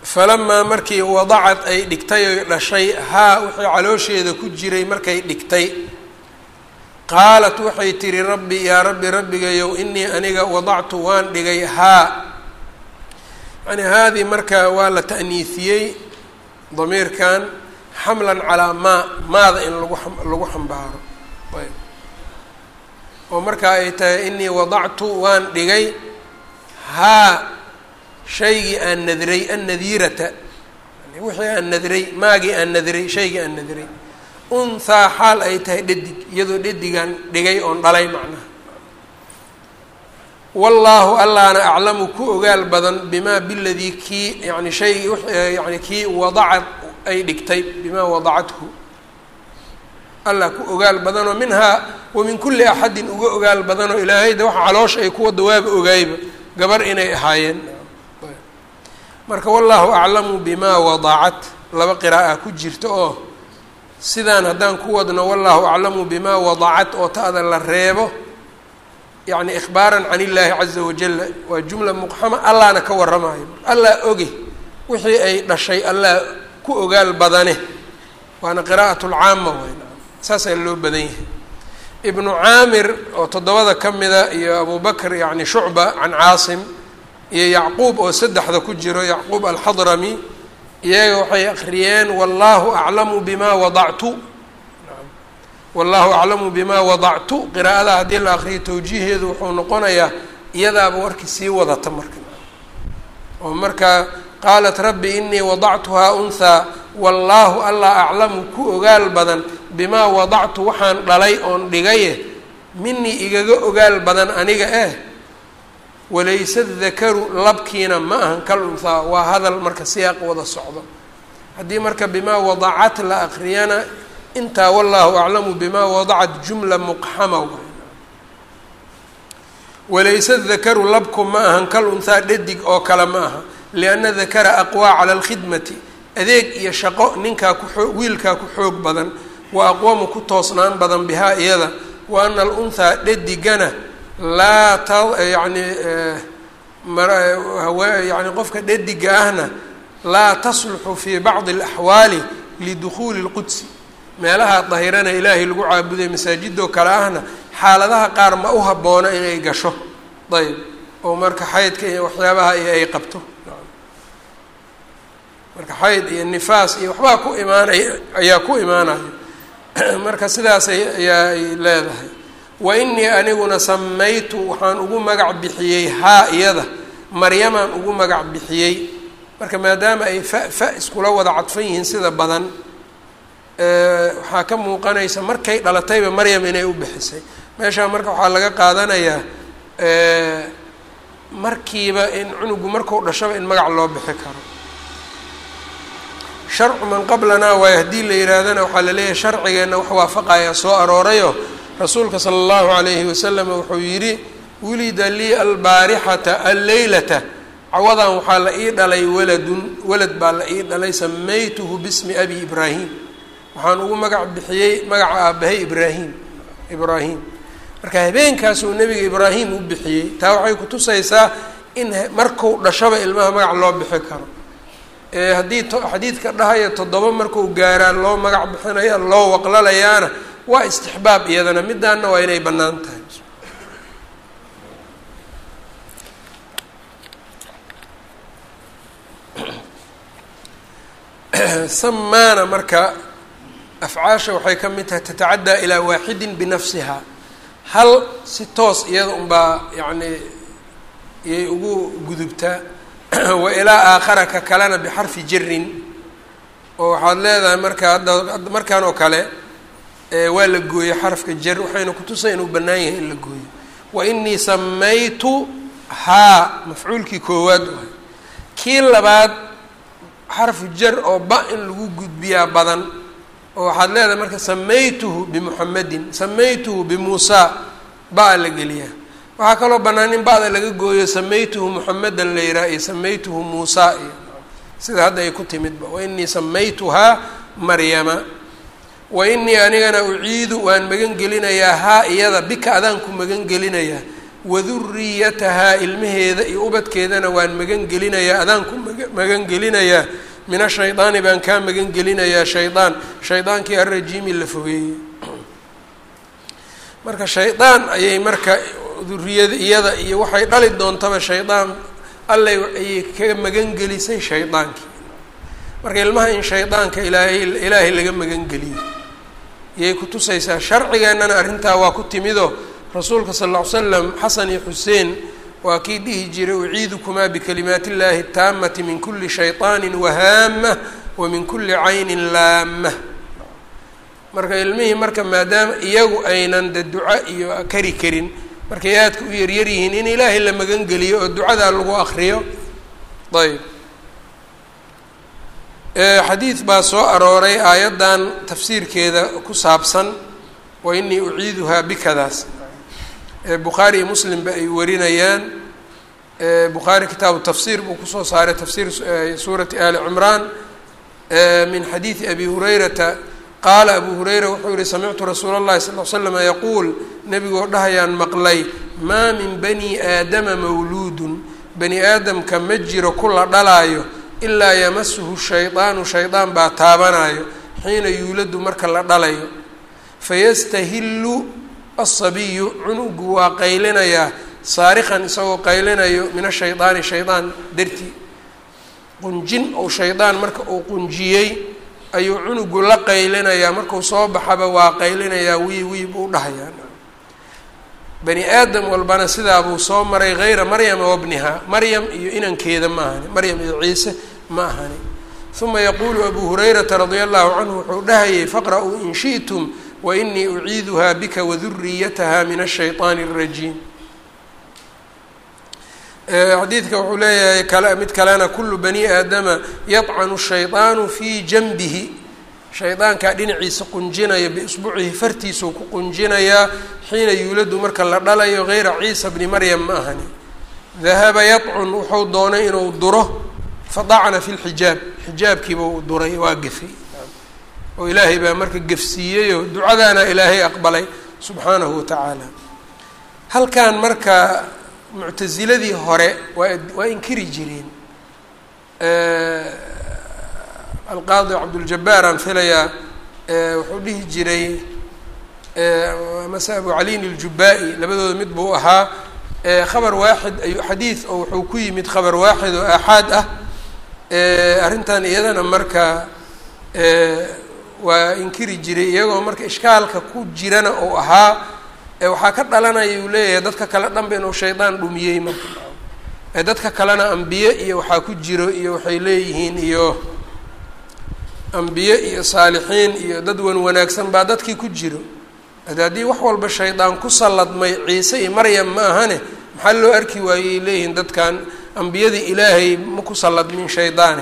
falamaa markii wadacad ay dhigtay oy dhashay haa wixii caloosheeda ku jiray markay dhigtay qaalat waxay tihi rabbi yaa rabbi rabbigayow inii aniga wadactu waan dhigay haa yani haadii marka waa la ta'niisiyey damiirkan xamlan calaa maa maada in lagu lagu xambaaro ayb oo marka ay tahay inii wadactu waan dhigay haa shaygii aan nadray annadiirata wixii aan nadray maagii aan nadray shaygii aan nadray unhaa xaal ay tahay dhadig iyadoo dhadigaan dhigay oon dhalay macnaha wallaahu allaana aclamu ku ogaal badan bimaa biladii kii yani shaygii yani kii wadacad ay dhigtay bimaa wadacathu allah ku ogaal badanoo minhaa wa min kulli axadin uga ogaal badanoo ilaahayda waxa caloosha ay kuwada waaba ogaayba gabar inay ahaayeen marka wallaahu aclamu bimaa wadacat laba qira'a ku jirta oo sidaan haddaan ku wadno wallaahu aclamu bimaa wadacat oo ta'da la reebo yacni ikhbaaran can illaahi caza wajala waa jumla muqxama allahna ka warramayo allah oge wixii ay dhashay allah ku ogaal badane waana qiraa'at lcaama wey saasaa loo badan yahay ibnu caamir oo toddobada ka mida iyo abu bakr yacni shucba can caasim iyo yacquub oo saddexda ku jiro yacquub alxadrami iyaga waxay akriyeen wallaahu aclamu bimaa wadactu wallaahu aclamu bimaa wadactu qiraa'ada haddii la akriyo tawjiiheedu wuxuu noqonayaa iyadaaba warkii sii wadata marka oo marka qaalat rabbi inii wadactuhaa unhaa wallaahu allah aclamu ku ogaal badan bimaa wadactu waxaan dhalay oon dhigaye minii igaga ogaal badan aniga eh walayse dakaru labkiina ma ahan kal unhaa waa hadal marka siyaaq wada socdo haddii marka bimaa wadacat la akriyana intaa wallaahu aclamu bimaa wadacat jumla muqxama walayse dakaru labku ma ahan kal unhaa dhadig oo kale ma aha lianna dakara aqwaa cala alkhidmati adeeg iyo shaqo ninkaa kuoo wiilkaa ku xoog badan wa aqwamu ku toosnaan badan bihaa iyada wa ana alunhaa dhadigana laa ta yani yani qofka dhadiga ahna laa tasluxu fii bacdi alaxwaali lidukhuuli اlqudsi meelaha dahirana ilaahay lagu caabuday masaajidoo kale ahna xaaladaha qaar ma u habboona inay gasho ayb oo marka xaydka iyo waxyaabaha iyo ay qabto marka xayd iyo nifaas iyo waxbaa ku imaanaya ayaa ku imaanaya marka sidaas ayaa ay leedahay wa inii aniguna samaytu waxaan ugu magac bixiyey haa iyada maryamaan ugu magac bixiyey marka maadaama ay fa fa iskula wada cadfan yihiin sida badan waxaa ka muuqanaysa markay dhalatayba maryam inay u bixisay meeshaa marka waxaa laga qaadanayaa markiiba in cunugu marku dhashaba in magac loo bixi karo sharcu man qablanaa waayo haddii la yihaahdana waxaa laleeyahay sharcigeenna wax waafaqaya soo aroorayo rasuulka sala allahu calayhi wasalam wuxuu yidhi wulida lii albaarixata alleylata cawadan waxaa la ii dhalay waladun walad baa la ii dhalay samaytuhu bismi abi ibraahim waxaan ugu magac bixiyey magaca aabahay ibraahim ibraahim marka habeenkaasuu nebiga ibraahim u bixiyey taa waxay kutusaysaa in marku dhashaba ilmaha magac loo bixi karo haddii xadiidka dhahaya toddoba marku gaaraa loo magac bixinaya loo waqlalayaana waa istixbaab iyadana midaana waa inay bannaan tahay samaana marka afcaasha waxay ka mid tahay tatacaddaa ilaa waaxidin binafsiha hal si toos iyada unbaa yacni iyay ugu gudubtaa wa ilaa aakhara ka kalena bixarfi jarin oo waxaad leedahay marka hadda markaan oo kale waa la gooyey xarafka jar waxayna kutusay inuu bannaan yahay in la gooyo wa inii samaytu haa mafcuulkii koowaad waay kii labaad xarfu jar oo ba in lagu gudbiyaa badan oo waxaad leedahay marka samaytuhu bimuxamedin samaytuhu bimuusaa ba-a la geliyaa waxaa kaloo bannaan in ba-da laga gooyo samaytuhu muxamedan la yidhaha iyo samaytuhu muusaa iyo sida hadda ay ku timidba wa inii samaytuhaa maryama wa inii anigana uciidu waan magan gelinayaa haa iyada bika adaan ku magan gelinayaa waduriyatahaa ilmaheeda iyo ubadkeedana waan magan gelinayaa adaan ku magan gelinayaa min ashaydaani baan kaa magan gelinayaa shaydaan shaydaankii alrajiimi la fogeeyey marka shaydaan ayay marka duriyada iyada iyo waxay dhali doontaba shaydaan allay ayay ka magan gelisay shaydaankii marka ilmaha in shaydaanka ilaahay ilaahay laga magan geliyo iyay kutusaysaa sharcigeennana arrintaa waa ku timido rasuulka sal lla ly slam xasan iyo xuseen waa kii dhihi jiray uciidukumaa bikalimaati illaahi taamati min kuli shayطaani wahaama wa min kuli caynin laama marka ilmihii marka maadaama iyagu aynan de duco iyo kari karin markay aadka u yaryar yihiin in ilaahay la magan geliyo oo ducadaa lagu akriyo ayb xadiid baa soo arooray aayaddan tafsiirkeeda ku saabsan wa inii uciiduhaa bikadaas bukhaari iyo muslimba ay warinayaan bukhaari kitaabu tafsiir buu kusoo saaray tafsiir suurati ali cimraan min xadiidi abi hurayrata qaala abu hurayra wuxuu yihi samictu rasuula اllahi sal l slama yaquul nebigoo dhahayaan maqlay maa min bani aadama mawluudun bani aadamka ma jiro kula dhalaayo ilaa yamasuhu shaydaanu shaydaan baa taabanayo xiina yuuladu marka la dhalayo fayastahillu asabiyu cunugu waa qaylinayaa saarikan isagoo qaylinayo min ashaydaani shaydaan dartii qunjin ou shaydaan marka uu qunjiyey ayuu cunugu la qaylinayaa markuu soo baxaba waa qaylinayaa wii wii buu dhahayaa bani aadam walbana sidaabuu soo maray hayra maryama wabnihaa maryam iyo inankeeda ma ahani maryam iyo ciise ma ahani uma yaquulu abu hurayrata radia allahu canhu wuxuu dhahayay faqra-uu in shi'tum wainii uciiduhaa bika waduriyataha min ashayطaani اrajiim xadiidka wuxuu leeyahay kale mid kalena kulu bani aadama yadcanu shayطaanu fii janbihi shaydaankaa dhinaciisa qunjinaya biisbuucihi fartiisuu ku qunjinayaa xiina yuuladu marka la dhalayo hayra ciisa bni maryam ma ahani dahaba yadcun wuxuu doonay inuu duro fadacna fi lxijaab xijaabkiibuu duray waa gefay oo ilaahay baa marka gefsiiyeyoo ducadaana ilaahay aqbalay subxaanahu watacaala halkan marka muctasiladii hore waa waa inkiri jireen alqaadi cabduljabaar aan filayaa wuxuu dhihi jiray mase abu caliin iljubaa-i labadooda mid buu ahaa khabar waaxid ayu xadiid oo wuxuu ku yimid khabar waaxid oo aaxaad ah arrintan iyadana marka waa inkiri jiray iyagoo marka ishkaalka ku jirana uu ahaa waxaa ka dhalanaya uu leeyahay dadka kale dhanba inuu shaydaan dhumiyey marka dadka kalena ambiye iyo waxaa ku jiro iyo waxay leeyihiin iyo ambiye iyo saalixiin iyo dad wan wanaagsan baa dadkii ku jiro ade haddii wax walba shaydaan ku salladmay ciise iyo maryam ma ahane maxaa loo arki waayey leeyihiin dadkan ambiyadii ilaahay ma ku salladmin shaydaane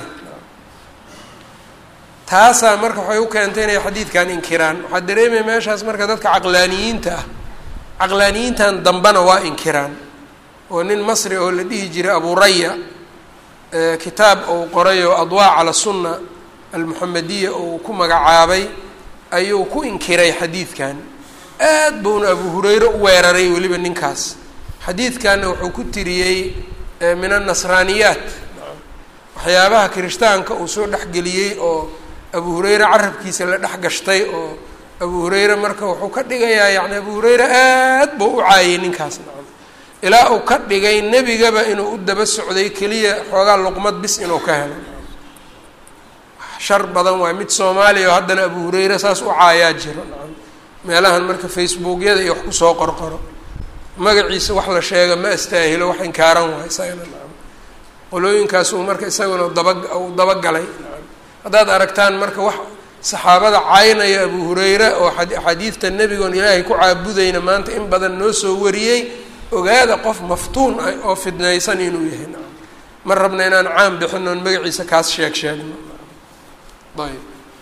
taasaa marka waxay u keentay inay xadiidkan inkiraan waxaa dareemaya meeshaas marka dadka caqlaaniyiinta ah caqlaaniyiintan dambena waa inkiraan oo nin masri oo la dhihi jiray aburaya kitaab ou qoray oo adwaa cala sunna almuxamediya ou ku magacaabay ayuu ku inkiray xadiidkan aad buuna abu hureyre u weeraray weliba ninkaas xadiidkanna wuxuu ku tiriyey min annasraaniyaat waxyaabaha kirishtaanka uu soo dhexgeliyey oo abu hureyre carabkiisa la dhex gashtay oo abu hureyre marka wuxuu ka dhigayaa yacni abu hureyre aad buu u caayay ninkaas nacam ilaa uu ka dhigay nebigaba inuu u daba socday keliya xoogaa luqmad bis inuu ka helo shar badan waay mid soomaaliya oo haddana abu hureyre saas u caayaa jiro nacam meelahan marka facebookyada iyo wax kusoo qorqoro magaciisa wax la sheega ma astaahilo wax inkaaran waay isagana nacam qolooyinkaasuu marka isaguna daba uu dabagalay nacam haddaad aragtaan marka wax saxaabada caynaya abu hureyre oo axaadiidta nebigoon ilaahay ku caabudayna maanta in badan noo soo wariyey ogaada qof maftuun ah oo fidnaysan inuu yahay nacam ma rabna inaan caam bixin oon magaciisa kaas sheeg sheegno ayb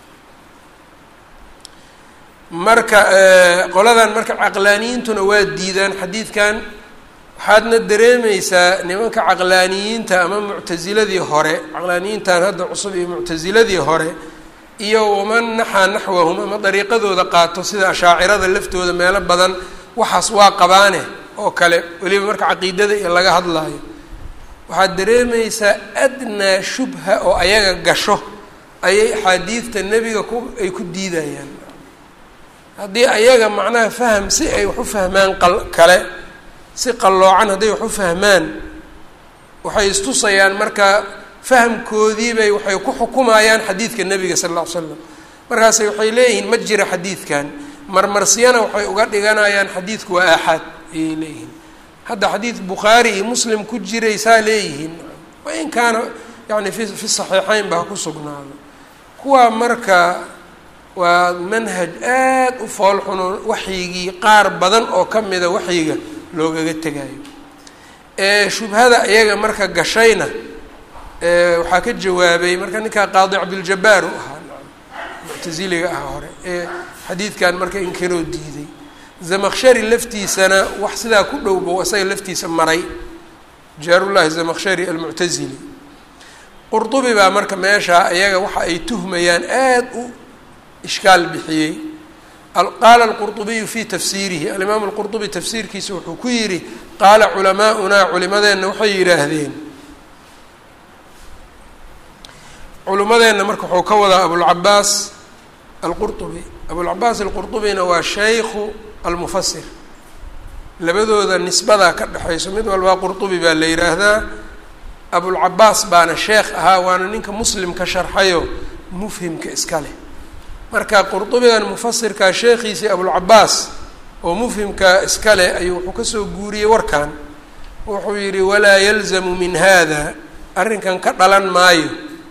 marka qoladan marka caqlaaniyiintuna waa diidaan xadiidkan waxaadna dareemeysaa nimanka caqlaaniyiinta ama muctasiladii hore caqlaaniyiintan hadda cusub iyo muctasiladii hore iyo waman naxaa naxwahum ama dariiqadooda qaato sida ashaacirada laftooda meelo badan waxaas waa qabaane oo kale weliba marka caqiidada iyo laga hadlaayo waxaad dareemaysaa adnaa shubha oo ayaga gasho ayay axaadiidta nebiga ku ay ku diidayaan haddii ayaga macnaha faham si ay wax u fahmaan qal kale si qalloocan hadday wax u fahmaan waxay istusayaan marka fahamkoodiibay waxay ku xukumayaan xadiidka nebiga sala alla ly slam markaase waxay leeyihiin ma jira xadiidkan marmarsiyana waxay uga dhiganayaan xadiidku waa aaxaad ayay leeyihiin hadda xadiid bukhaari iyo muslim ku jiraysaa leeyihiin wain kaana yani fi fi saxiixeyn ba ha ku sugnaado kuwaa marka waa manhaj aad u foolxuno waxyigii qaar badan oo ka mida waxyiga loogaga tegayo ee shubhada iyaga marka gashayna waxaa ka jawaabay marka ninkaa qaadi cabdiljabaar u ahaa muctasiliga ah hore ee xadiidkan marka inkiroo diiday zamakshari laftiisana wax sidaa ku dhowba isaga laftiisa maray jaarullahi zamakshari almuctasili qurdubi baa marka meeshaa iyaga waxa ay tuhmayaan aad u ishkaal bixiyey qaala alqurdubiyu fi tafsiirihi alimaamu alqurdubi tafsiirkiisa wuxuu ku yidhi qaala culamaa'unaa culimadeenna waxay yidhaahdeen culimadeenna marka wuxuu ka wadaa abulcabaas alqurdubi abulcabaas alqurdubina waa shaykhu almufasir labadooda nisbadaa ka dhexayso mid walbaa qurdubi baa la yidhaahdaa abulcabaas baana sheekh ahaa waana ninka muslim ka sharxayo mufhimka iska leh marka qurdubigan mufasirkaa sheekhiisii abulcabaas oo mufhimka iska leh ayuu wuxuu kasoo guuriyey warkan wuxuu yidhi walaa yalzamu min hada arrinkan ka dhalan maayo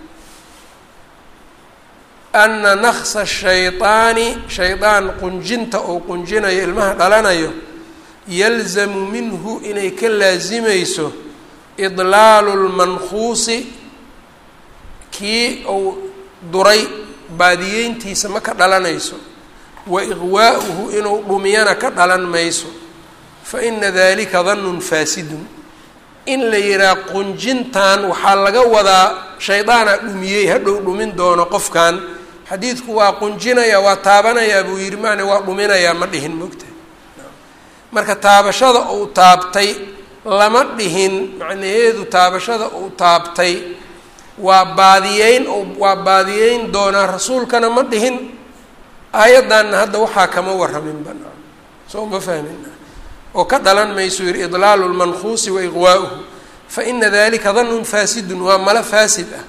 ana naksa shayطaani shaydaan qunjinta oo qunjinayo ilmaha dhalanayo yalzamu minhu inay ka laasimayso idlaalu lmankuusi kii uu duray baadiyeyntiisa ma ka dhalanayso wa iqwaa'uhu inuu dhumiyana ka dhalan mayso fa ina dalika danun faasidun in la yihaha qunjintan waxaa laga wadaa shaydaana dhumiyey hadhow dhumin doono qofkan xadiidku waa qunjinaya waa taabanayaa buu yidhi maana waa dhuminayaa ma dhihin mogta marka taabashada uu taabtay lama dhihin macnaheedu taabashada uu taabtay waa baadiyeyn waa baadiyeyn doonaa rasuulkana ma dhihin aayaddanna hadda waxaa kama warramin banaa soo ma fahmin oo ka dhalan maysu yihi idlaalu lmankuusi wa iqwaa'uhu fa ina dalika danun faasidun waa malo faasid ah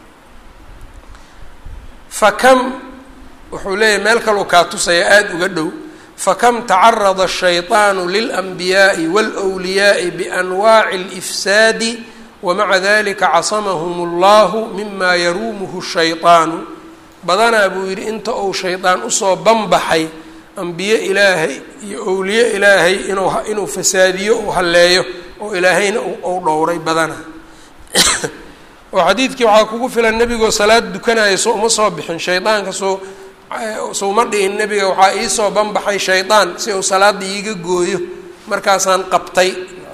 fakam wuxuu leeyahy meel kaluu kaa tusaya aada uga dhow fakam tacarada الshayطaanu lilanbiyaaءi wاlwliyaaءi bianwaaci اlifsaadi wamaca dalika casamahum اllahu mima yaruumuhu الshayطaanu badanaa buu yidhi inta uu shaydaan usoo banbaxay ambiye ilaahay iyo owliye ilaahay inuu inuu fasaadiyo uu halleeyo oo ilaahayna uu dhowray badanaa oo xadiidkii waxaa kugu filan nebigoo salaad dukanaya so uma soo bixin shaydaanka soo souma dhihin nebiga waxaa iisoo banbaxay shaydaan si uu salaada iiga gooyo markaasaan qabtay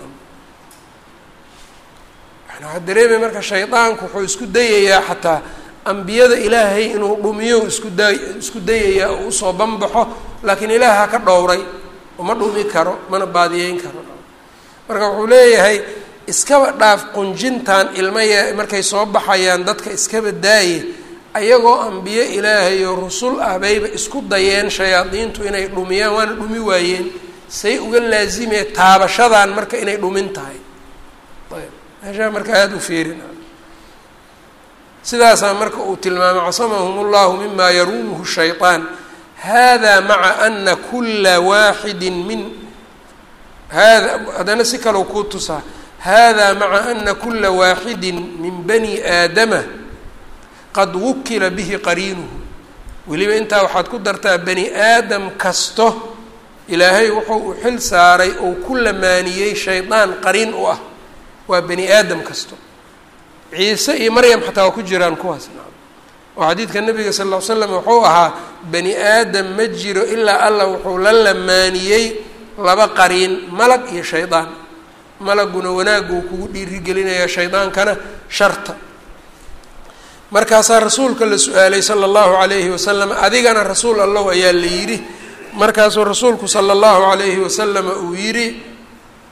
waxaa dareemay marka shaydaanku wuxuu isku dayayaa xataa ambiyada ilaahay inuu dhumiyo isku da isku dayayaa oo usoo banbaxo laakiin ilaaha ka dhowray uma dhumi karo mana baadiyeyn karo marka wuxuu leeyahay iskaba dhaaf qunjintan ilmaya markay soo baxayaan dadka iskaba daaye ayagoo ambiye ilaahay oo rusul ah bayba isku dayeen shayaadiintu inay dhumiyaan waana dhumi waayeen say uga laazimee taabashadan marka inay dhumin tahay ayb meeshaa marka aada u fiirina sidaasaa marka uu tilmaamay casamahum اllahu mima yaruumuhu shayطaan hada maca ana kula waaxidi min hada haddana si kalou kuu tusaa hada maca ana kula waaxidi min bani aadama qad wukila bihi qariinuhu weliba intaa waxaad ku dartaa bani aadam kasto ilaahay wuxuu u xil saaray ou ku lamaaniyey shaydaan qariin u ah waa bani aadam kasto ciise iyo maryam xataa waa ku jiraan kuwaas oo xadiidka nabiga sal ll ly slam wuxuu ahaa bani aadam ma jiro ilaa allah wuxuu la lamaaniyey laba qariin malag iyo shaydaan malaguna wanaaguu kugu dhiirigelinayaa shaydaankana sharta markaasaa rasuulka la su-aalay sala allahu calayhi wasalam adigana rasuul allow ayaa la yidhi markaasuu rasuulku sala allahu calayhi wasalama uu yidhi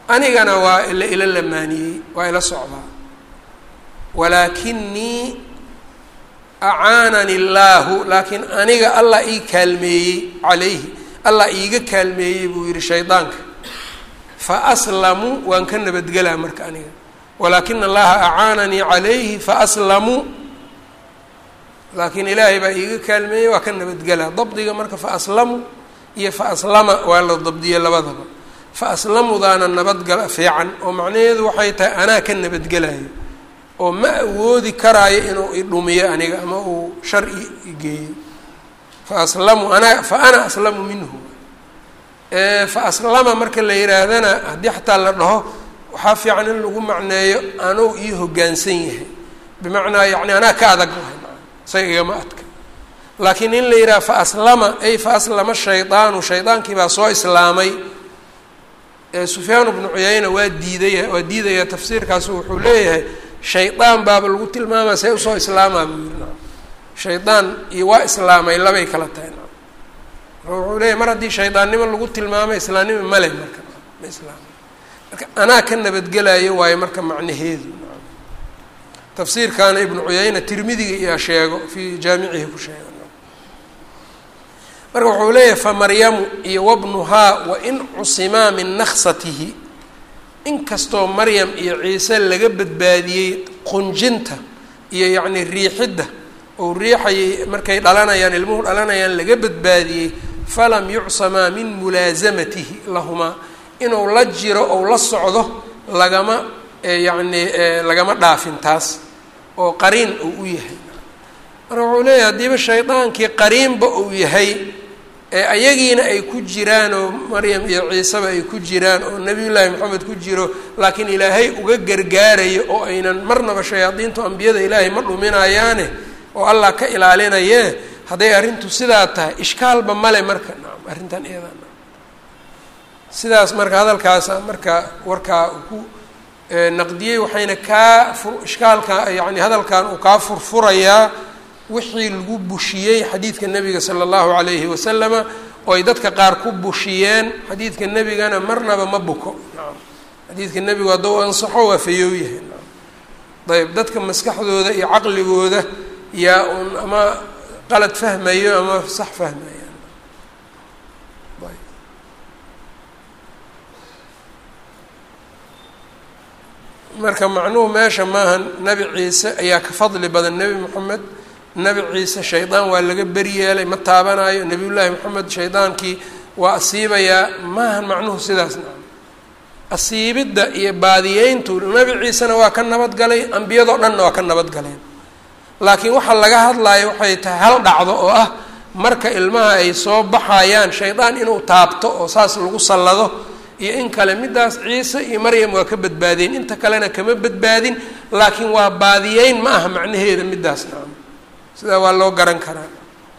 anigana waa ila ila lamaaniyey waa ila socdaa walaakinii acaanani illaahu laakiin aniga allah ii kaalmeeyey calayhi allah iiga kaalmeeyey buu yihi shaydaanka fa aslamu waan ka nabadgelaa marka aniga walaakina allaha acaananii calayhi fa aslamu laakiin ilaahay baa iiga kaalmeeyey waa ka nabadgelaa dabdiga marka fa aslamu iyo fa aslama waa la dabdiyey labadaba fa aslamudaana nabadgala fiican oo macnaheedu waxay tahay anaa ka nabadgelayo oo ma awoodi karaayo inuu idhumiyo aniga ama uu shar igeeyo fa aslamu ana fa ana aslamu minhu fa aslama marka la yihaahdana haddii xataa la dhaho waxaa fiican in lagu macneeyo anuu ii hoggaansan yahay bimacnaa yacni anaa ka adag lahay isaga igama adka laakiin in la yidhaha fa aslama ay fa aslama shaydaanu shaydaankii baa soo islaamay sufyaan bnu cuyayna waa diidaya waa diidaya tafsiirkaasu wuxuu leeyahay shaydaan baaba lagu tilmaamaya see usoo islaamaa buu yiri na shaydaan iyo waa islaamay labay kala tahay na wuxuu leeyahy mar haddii shaydaannimo lagu tilmaamay islaamnimo male marka ma islaamay marka anaa ka nabadgelayo waayo marka macnaheedu tafsiirkaana ibnu cuyayna tirmidiga iyaa sheego fii jaamicihi ku sheego marka wuxuu leeyahay famaryamu iyo wabnuhaa wain cusimaa min naksatihi inkastoo maryam iyo ciise laga badbaadiyey qunjinta iyo yacni riixidda ou riixayay markay dhalanayaan ilmuhu dhalanayaan laga badbaadiyey falam yucsamaa min mulaasamatihi lahumaa inuu la jiro ou la socdo lagama yacni lagama dhaafin taas oo qariin uu u yahay marka wuxuu leeyahay haddiiba shaydaankii qariinba uu yahay ee ayagiina ay ku jiraan oo maryam iyo ciiseba ay ku jiraan oo nebiyullaahi maxamed ku jiro laakiin ilaahay uga gargaarayo oo aynan marnaba shayaadiintu ambiyada ilaahay ma dhuminayaane oo allah ka ilaalinayee hadday arrintu sidaa tahay ishkaalba male marka nacam arrintan iyada nacam sidaas marka hadalkaasa marka warkaa uu ku naqdiyey waxayna kaa fur ishkaalka yacni hadalkan uu kaa furfurayaa wixii lagu bushiyey xadiidka nebiga sala allahu calayhi wasalama oo ay dadka qaar ku bushiyeen xadiidka nebigana marnaba ma buko nacam xadiidka nebigu hadduu ansaxo waa fayoow yahay nacam ayb dadka maskaxdooda iyo caqligooda yaa un ama qalad fahmayo ama sax fahmaya marka macnuhu meesha maaha nebi ciise ayaa ka fadli badan nebi moxamed nebi ciise shaydaan waa laga beryeelay ma taabanayo nebiyullaahi moxamed shaydaankii waa asiibayaa maahan macnuhu sidaas nacam asiibidda iyo baadiyeyntu nebi ciisena waa ka nabadgalay ambiyadoo dhanna waa ka nabadgaleen laakiin waxaa laga hadlayo waxay tahay hal dhacdo oo ah marka ilmaha ay soo baxayaan shaydaan inuu taabto oo saas lagu sallado iyo in kale middaas ciise iyo maryam waa ka badbaadeen inta kalena kama badbaadin laakiin waa baadiyeyn ma aha macnaheeda middaas nacam sidaa waa loo garan karaa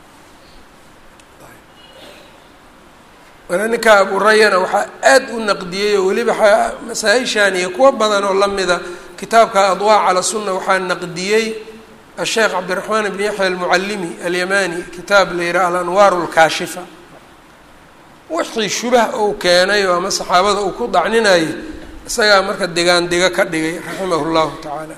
mana ninka aburayana waxaa aad u naqdiyey oo weliba masaa-ishan iyo kuwo badan oo lamida kitaabka adwaa cala sunna waxaa naqdiyey asheekh cabdiraxmaan ibn yaxya almucallimi alyamani kitaab la yihaha alanwaar lkaashifa wixii shubah uu keenay oo ama saxaabada uu ku dacninayay isagaa marka degaan diga ka dhigay raximah llahu tacaala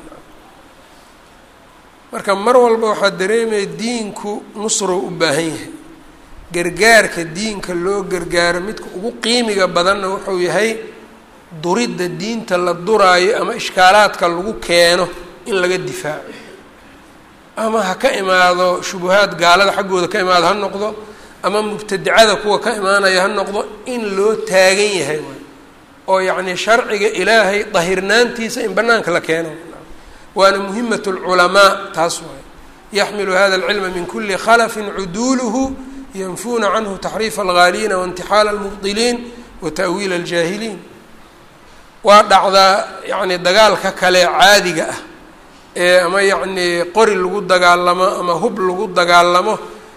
marka mar walba waxaa dareemaya diinku nusrow u baahan yahay gargaarka diinka loo gargaaro midka ugu qiimiga badanna wuxuu yahay duridda diinta la duraayo ama ishkaalaadka lagu keeno in laga difaaco ama ha ka imaado shubuhaad gaalada xaggooda ka imaado ha noqdo ama mubtadicada kuwa ka imaanaya ha noqdo in loo taagan yahay waay oo yacni sharciga ilaahay dahirnaantiisa in banaanka la keeno waana muhimat lculamaa taas waay yaxmilu hada alcilma min kuli khalafin cuduuluhu yanfuuna canhu taxriifa alghaaliina waintixaala almubdiliin wa ta'wiila aljaahiliin waa dhacdaa yacni dagaalka kale caadiga ah ee ama yacni qori lagu dagaalamo ama hub lagu dagaalamo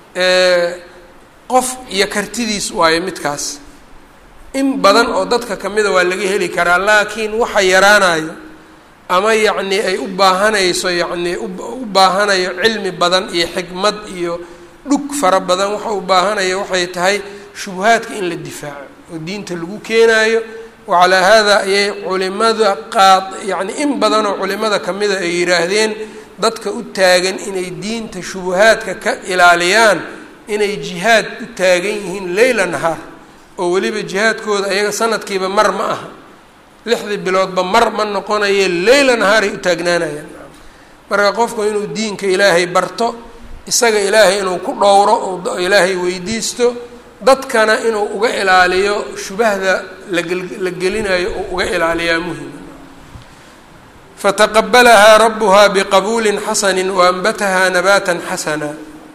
qof iyo kartidiis waayo midkaas in badan oo dadka kamida waa laga heli karaa laakiin waxa yaraanayo ama yacni ay u baahanayso yacni u baahanayo cilmi badan iyo xikmad iyo dhug fara badan waxa u baahanayo waxay tahay shubuhaadka in la difaaco oo diinta lagu keenaayo wacalaa haada ayay culimada qaad yacni in badanoo culimada kamida ay yidhaahdeen dadka u taagan inay diinta shubuhaadka ka ilaaliyaan inay jihaad u taagan yihiin leyla nahaar oo weliba jihaadkooda ayaga sanadkiiba mar ma aha lixdii biloodba mar ma noqonaye leyla nahaaray u taagnaanayaan marka qofku inuu diinka ilaahay barto isaga ilaahay inuu ku dhowro oo ilaahay weydiisto dadkana inuu uga ilaaliyo shubahda lagla gelinayo oo uga ilaaliyaa muhim fataqabalahaa rabuhaa biqabuulin xasani waanbatahaa nabaatan xasana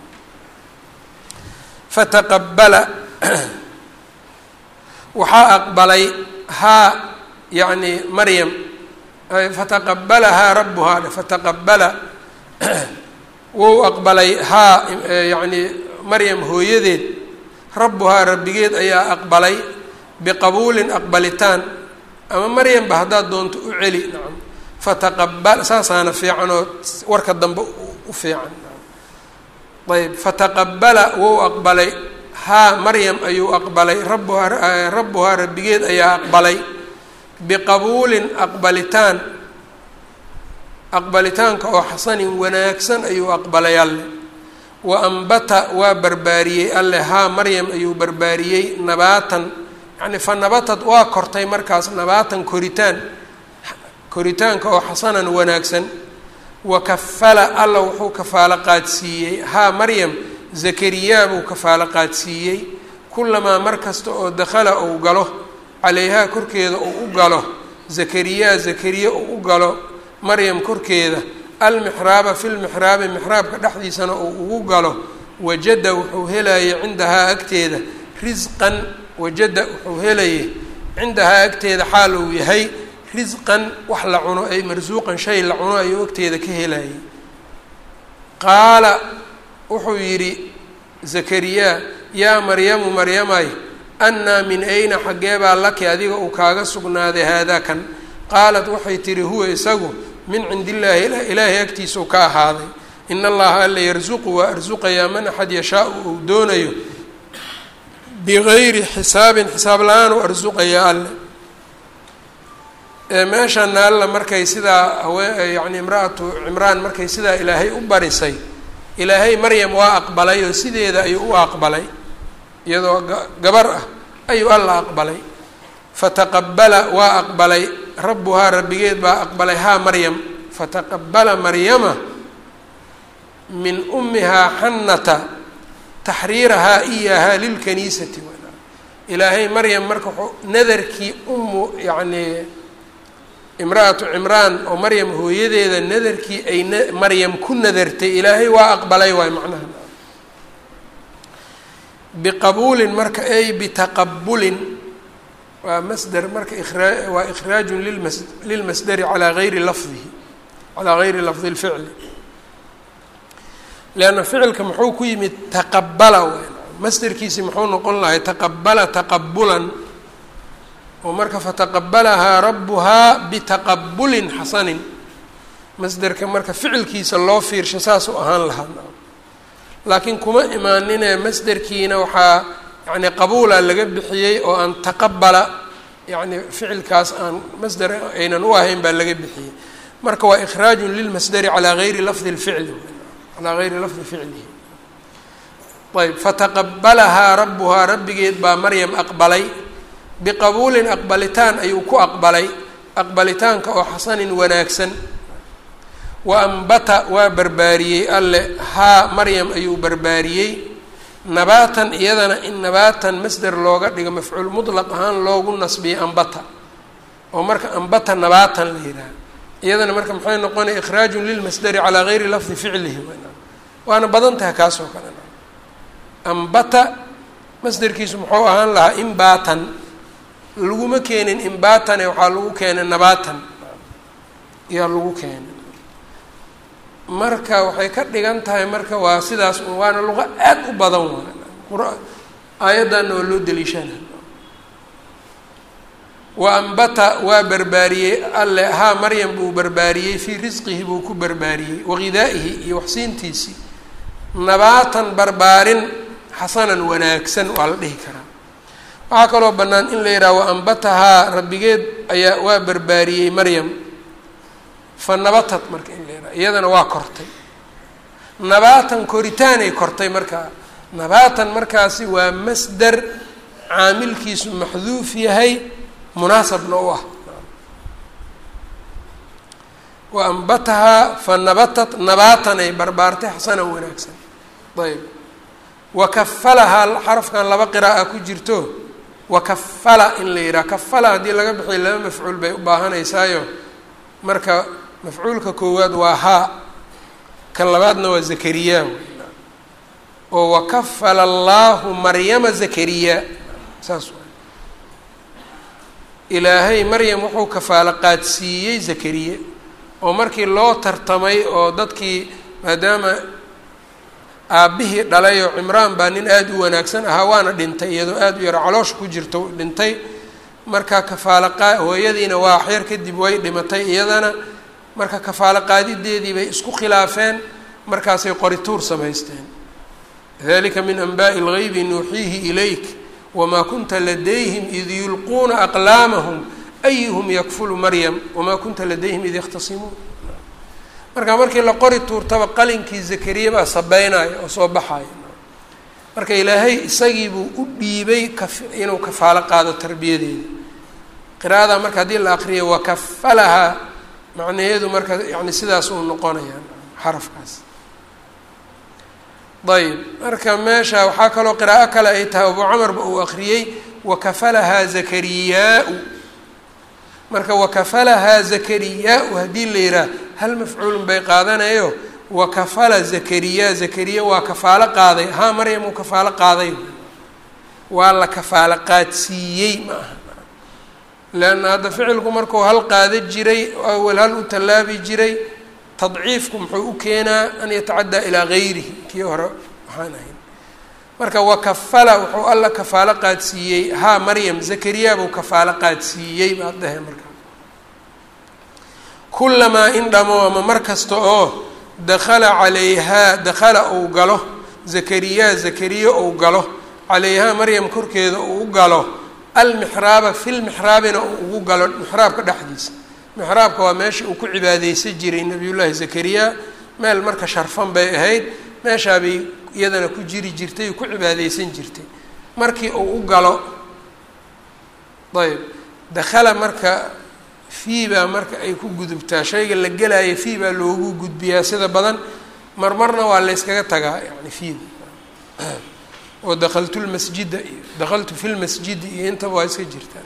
fataqabala waxaa aqbalay haa yacni maryam fataqabalahaa rabuhaa fataqabala wou aqbalay haa yacni maryam hooyadeed rabbuhaa rabbigeed ayaa aqbalay biqabuulin aqbalitaan ama maryamba haddaad doonto u celi nacam fataqabal saasaana fiican oo warka dambe u fiican ayb fataqabala wou aqbalay haa maryam ayuu aqbalay rabuhaa rabbuhaa rabbigeed ayaa aqbalay biqabuulin aqbalitaan aqbalitaanka oo xasanin wanaagsan ayuu aqbalay alle wa ambata waa barbaariyey alle haa maryam ayuu barbaariyey nabaatan yacni fa nabatad waa kortay markaas nabaatan koritaan koritaanka oo xasanan wanaagsan wa kafala alla wuxuu kafaalo qaadsiiyey haa maryam zakariyaa buu kafaalo qaadsiiyey kulamaa mar kasta oo dakhala uu galo calayhaa korkeeda uu u galo zakariyaa zakariya uu u galo maryam korkeeda almixraaba fi lmixraabi mixraabka dhexdiisana uu ugu galo wajada wuxuu helayay cindahaa agteeda risqan wajada wuxuu helayay cindahaa agteeda xaal uu yahay risqan wax la cuno ay marsuuqan shay la cuno ayuu agteeda ka helayay qaala wuxuu yidhi zakariyaa yaa maryamu maryamay annaa min ayna xaggeebaa laki adiga uu kaaga sugnaaday haadaa kan qaalat waxay tihi huwa isagu min cindi illaahi ilaahay agtiisau ka ahaaday in allaha alla yarsuqu waa arsuqayaa man axad yashaau uu doonayo bigayri xisaabin xisaab la-aan u arsuqayaa alle meeshana alla markay sidaa hawee yacni imra-atu cimraan markay sidaa ilaahay u barisay ilaahay maryam waa aqbalay oo sideeda ayuu u aqbalay iyadoo gabar ah ayuu alla aqbalay fataqabala waa aqbalay rabbuhaa rabbigeed baa aqbalay haa maryam fataqabala maryama min ummihaa xannata taxriirahaa iyahaa lilkaniisati ilaahay maryam marka wuxuu nadarkii ummu yacnii imra-atu cimraan oo maryam hooyadeeda nadarkii ay n maryam ku nadartay ilaahay waa aqbalay waay macnaha biqabuulin marka ay bitaqabulin waa masder marka raa waa ikhraajun limas lilmasderi calaa gayri lafdihi calaa gayri lafdi lficli leanna ficilka muxuu ku yimid taqabala w masderkiisi muxuu noqon lahay taqabala taqabulan oo marka fataqabalahaa rabbuhaa bitaqabulin xasanin masderka marka ficilkiisa loo fiirsho saasuu ahaan lahaa laakiin kuma imaaninee masderkiina waxaa yani qabuula laga bixiyey oo aan taqabala yani ficilkaas aan masder aynan u ahayn baa laga bixiyey marka waa ikhraajun lilmasderi calaa gayri lafdi lficli calaa gayri lafdi ficlihi ayb fataqabalahaa rabbuhaa rabbigeed baa maryam aqbalay biqabuulin aqbalitaan ayuu ku aqbalay aqbalitaanka oo xasanin wanaagsan wa ambata waa barbaariyey alle haa maryam ayuu barbaariyey nabaatan iyadana in nabaatan masder looga dhigo mafcuul mutlaq ahaan loogu nasbiyey ambata oo marka ambata nabaatan la yidhaha iyadana marka maxay noqonaya ikhraajun lilmasderi calaa gayri lafdi ficlihi waana badan tahay kaas oo kale ambata masderkiisu muxuu ahaan lahaa imbaatan laguma keenin imbaatane waxaa lagu keenay nabaatan ayaa lagu keenay marka waxay ka dhigan tahay marka waa sidaas waana luqa aad u badan waa aayaddanna waa loo daliishana wa ambata waa barbaariyey alle haa maryam buu barbaariyey fii risqihi buu ku barbaariyey waqidaa'ihi iyo waxsiintiisii nabaatan barbaarin xasanan wanaagsan waa la dhihi karaa waxaa kaloo bannaan in la yidhaha wa ambatahaa rabbigeed ayaa waa barbaariyey maryam fa nabatad marka in la yidhaha iyadana waa kortay nabaatan koritaanay kortay markaa nabaatan markaasi waa masdar caamilkiisu maxduuf yahay munaasabna u ah wa ambatahaa fa nabatat nabaatan ay barbaartay xasanan wanaagsan ayb wa kafalahaa xarafkan laba qiraa'a ku jirto wa kafala in la yidhaha kafala haddii laga bixiyo laba mafcuul bay u baahanaysaayo marka mafcuulka koowaad waa haa kan labaadna waa zakariya oo wakafala allaahu maryama zakariya saas waay ilaahay maryam wuxuu kafaalo qaadsiiyey zakariye oo markii loo tartamay oo dadkii maadaama aabbihii dhalay oo cimraan baa nin aada u wanaagsan ahaa waana dhintay iyadoo aada u yaro caloosha ku jirto dhintay marka kafaalo qaa hooyadiina waa xeer kadib way dhimatay iyadana marka kafaalo qaadideedii bay isku khilaafeen markaasay qorituur samaysteen dalika min anbaa'i اlgaybi nuuxiihi ilayk wamaa kunta ladayhim id yulquuna aqlaamahum ayuhum yakfulu maryam wamaa kunta ladayhim id yakhtasimuun marka markii la qori tuurtaba qalinkii zakariya baa sabeynaya oo soo baxaya marka ilaahay isagii buu u dhiibay ka inuu kafaalo qaado tarbiyadeeda qiraa'ada marka haddii la aqriyo wakafalahaa macnaheedu marka yani sidaas uu noqonayaa xarafkaas ayb marka meesha waxaa kaloo qiraa'o kale ay tahay abu camarba uu akriyey wakafalahaa zakariyaa-u marka wakafalahaa zakariyaa-u haddii la yidhaah hal mafcuulun bay qaadanayo wakafala zakariya zakariya waa kafaalo qaaday haa maryam uu kafaalo qaaday waa la kafaalo qaadsiiyey ma aha leanna hadda ficilku markuu hal qaada jiray awel hal u tallaabi jiray tadciifku muxuu u keenaa an yatacaddaa ilaa gayrihi kii hore waxaan ahayn marka wakafala wuxuu alla kafaalo qaadsiiyey haa maryam zakariya buu kafaalo qaadsiiyey baad dhahe marka kulamaa in dhamo ama mar kasta oo dakhala calayhaa dakhala uu galo zakariya zakariya uu galo calayhaa maryam korkeeda uu u galo almixraaba filmixraabina uu ugu galo mixraabka dhexdiisa mixraabka waa meesha uu ku cibaadeysan jiray nabiyullaahi zakariya meel marka sharfan bay ahayd meeshaabay iyadana ku jiri jirtay ku cibaadeysan jirtay markii uu u galo ayb dakhala marka fii baa marka ay ku gudubtaa shayga la gelaayo fii baa loogu gudbiyaa sida badan marmarna waa la yskaga tagaa yani fiida oo dakaltu lmasjida iyo dakaltu fi lmasjidi iyo intaba waa iska jirtaa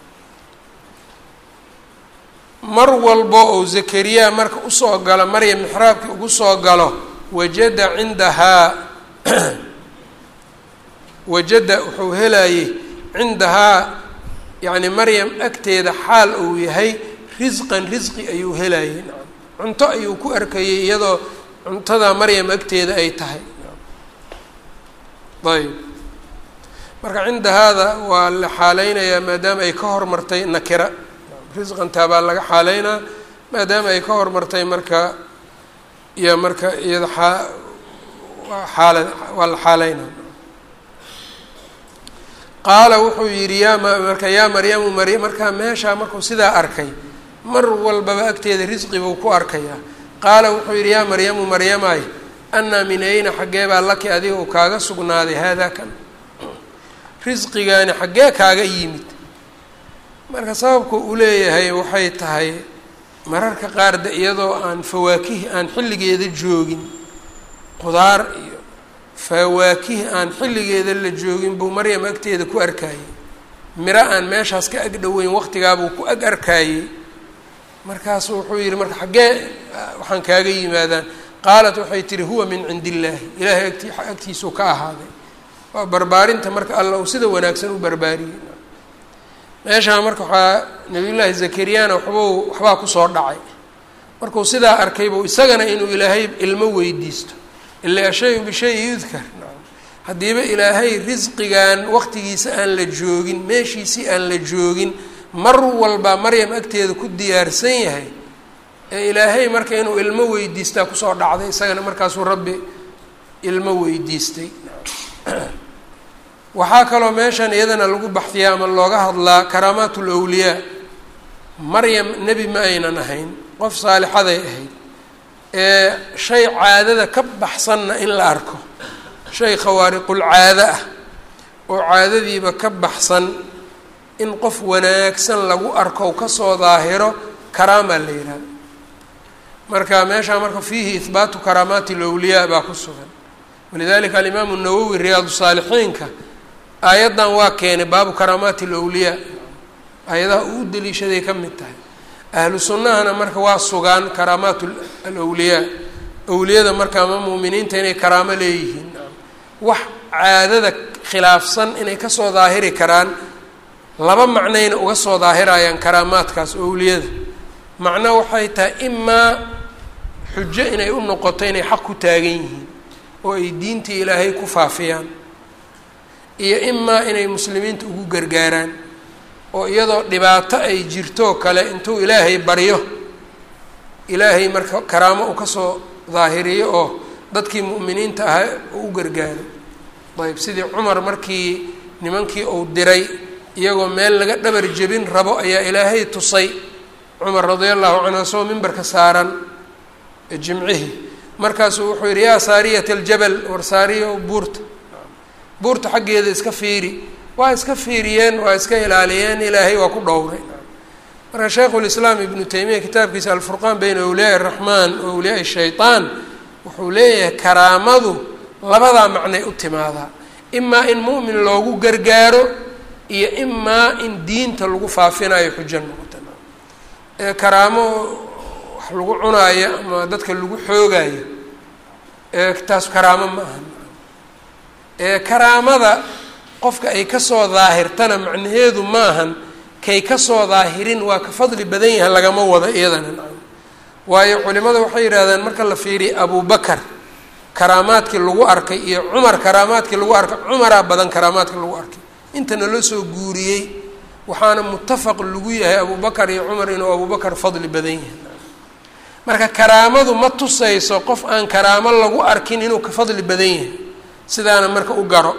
mar walbo ou zakariya marka usoo galo maryam mixraabkii ugu soo galo wajada cindahaa wajada wuxuu helayey cindahaa yacni maryam agteeda xaal uu yahay risqan risqi ayuu helayey cunto ayuu ku arkayay iyadoo cuntada maryam agteeda ay tahay ayb marka cinda haada waa la xaaleynayaa maadaama ay ka hormartay nakira risqantaa baa laga xaaleynaa maadaama ay ka hormartay marka iyo marka iyada aa xaala waa la xaaleynaa qaala wuxuu yidhi yaa marka yaa maryamu marya markaa meeshaa markuu sidaa arkay mar walbaba agteeda risqi buu ku arkayaa qaala wuxuu yidhi yaa maryamu maryamaay annaa min ayna xaggee baa laki adiga uu kaaga sugnaaday haadaa kan risqigaani xaggee kaaga yimid marka sababku uu leeyahay waxay tahay mararka qaar de iyadoo aan fawaakih aan xilligeeda joogin qudaar iyo fawaakih aan xilligeeda la joogin buu maryam agteeda ku arkaayey miro aan meeshaas ka ag dhoweyn waqtigaabuu ku ag arkaayey markaasu wuxuu yihi marka xaggee waxaan kaaga yimaadaan qaalat waxay tihi huwa min cindi illaahi ilaahay agti agtiisuu ka ahaaday waa barbaarinta marka alla uu sida wanaagsan u barbaariyey meeshaa marka waxaa nabiyullaahi zakariyana waxbuu waxbaa kusoo dhacay markuu sidaa arkay buu isagana inuu ilaahay ilmo weydiisto ila ashayu bishayi yudkar haddiiba ilaahay risqigan waqtigiisa aan la joogin meeshiisii aan la joogin mar walba maryam agteeda ku diyaarsan yahay ee ilaahay marka inuu ilmo weydiistaa kusoo dhacday isagana markaasuu rabbi ilmo weydiistay waxaa kaloo meeshan iyadana lagu baxdiyaa ama looga hadlaa karaamaat ulawliyaa maryam nebi ma aynan ahayn qof saalixaday ahayd ee shay caadada ka baxsanna in la arko shay khawaariqul caado ah oo caadadiiba ka baxsan in qof wanaagsan lagu arko kasoo daahiro karaamaa la yihahda marka meeshaa marka fiihi ihbaatu karaamaati lawliyaa baa ku sugan walidalika alimaamu nawowi riyaadu saalixiinka aayaddan waa keenay baabu karaamaati alawliyaa aayadaha uu daliishaday ka mid tahay ahlu sunnahana marka waa sugaan karaamaat alawliyaa awliyada marka ama muuminiinta inay karaamo leeyihiin wax caadada khilaafsan inay kasoo daahiri karaan laba macnayna uga soo daahirayaan karaamaadkaas awliyada macno waxay tahay imaa xujo inay u noqoto inay xaq ku taagan yihiin oo ay diintii ilaahay ku faafiyaan iyo imaa inay muslimiinta ugu gargaaraan oo iyadoo dhibaato ay jirtoo kale intuu ilaahay baryo ilaahay marka karaamo uu kasoo daahiriyo oo dadkii mu'miniinta ahaa uu u gargaaro ayb sidii cumar markii nimankii uu diray iyagoo meel laga dhabar jebin rabo ayaa ilaahay tusay cumar radia allahu canhu asagoo mimbarka saaran jimcihii markaasuu wuxuu yidhi yaa saariyat aljabal war saariya buurta buurta xaggeeda iska fiiri waa iska fiiriyeen waa iska ilaaliyeen ilaahay waa ku dhowray marka shaykhulislaam ibnu taymiya kitaabkiisa alfurqaan bayna awliyaai araxmaan wa awliyaai shaytaan wuxuu leeyahay karaamadu labadaa macnay u timaadaa imaa in mu'min loogu gargaaro iyo imaa in diinta lagu faafinayo xujo noqota ee karaamo wax lagu cunaayo ama dadka lagu xoogaayo ee taas karaamo ma aha ee karaamada qofka ay kasoo daahirtana macnaheedu maahan kay kasoo daahirin waa ka fadli badan yahay lagama wado iyadana waayo culimada waxay yidhahdeen marka la fiiriya abubakar karaamaadkii lagu arkay iyo cumar karaamaadkii lagu arkay cumaraa badan karaamaadkii lagu arkay inta naloo soo guuriyey waxaana mutafaq lagu yahay abubakar iyo cumar inuu abubakar fadli badan yahay marka karaamadu ma tusayso qof aan karaamo lagu arkin inuu ka fadli badan yahay sidaana marka u garo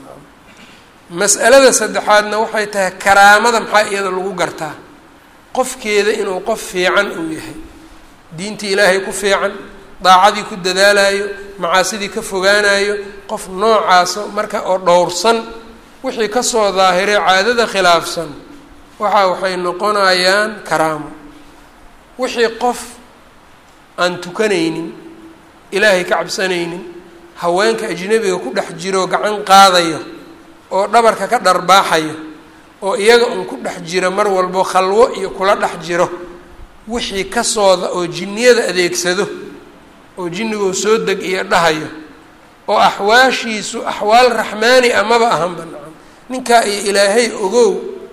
mas'alada saddexaadna waxay tahay karaamada maxaa iyada lagu gartaa qofkeeda inuu qof fiican uu yahay diintii ilaahay ku fiican daacadii ku dadaalayo macaasidii ka fogaanayo qof noocaaso marka oo dhowrsan wixii kasoo daahiray caadada khilaafsan waxa waxay noqonayaan karaamo wixii qof aan tukanaynin ilaahay ka cabsanaynin haweenka ajnabiga ku dhex jiro gacan qaadayo oo dhabarka ka dharbaaxayo oo iyaga un ku dhex jira mar walbo khalwo iyo kula dhex jiro wixii kasooda oo jinniyada adeegsado oo jinnigoo soo deg iyo dhahayo oo axwaashiisu axwaal raxmaani ah maba ahanba nacam ninkaa iyo ilaahay ogow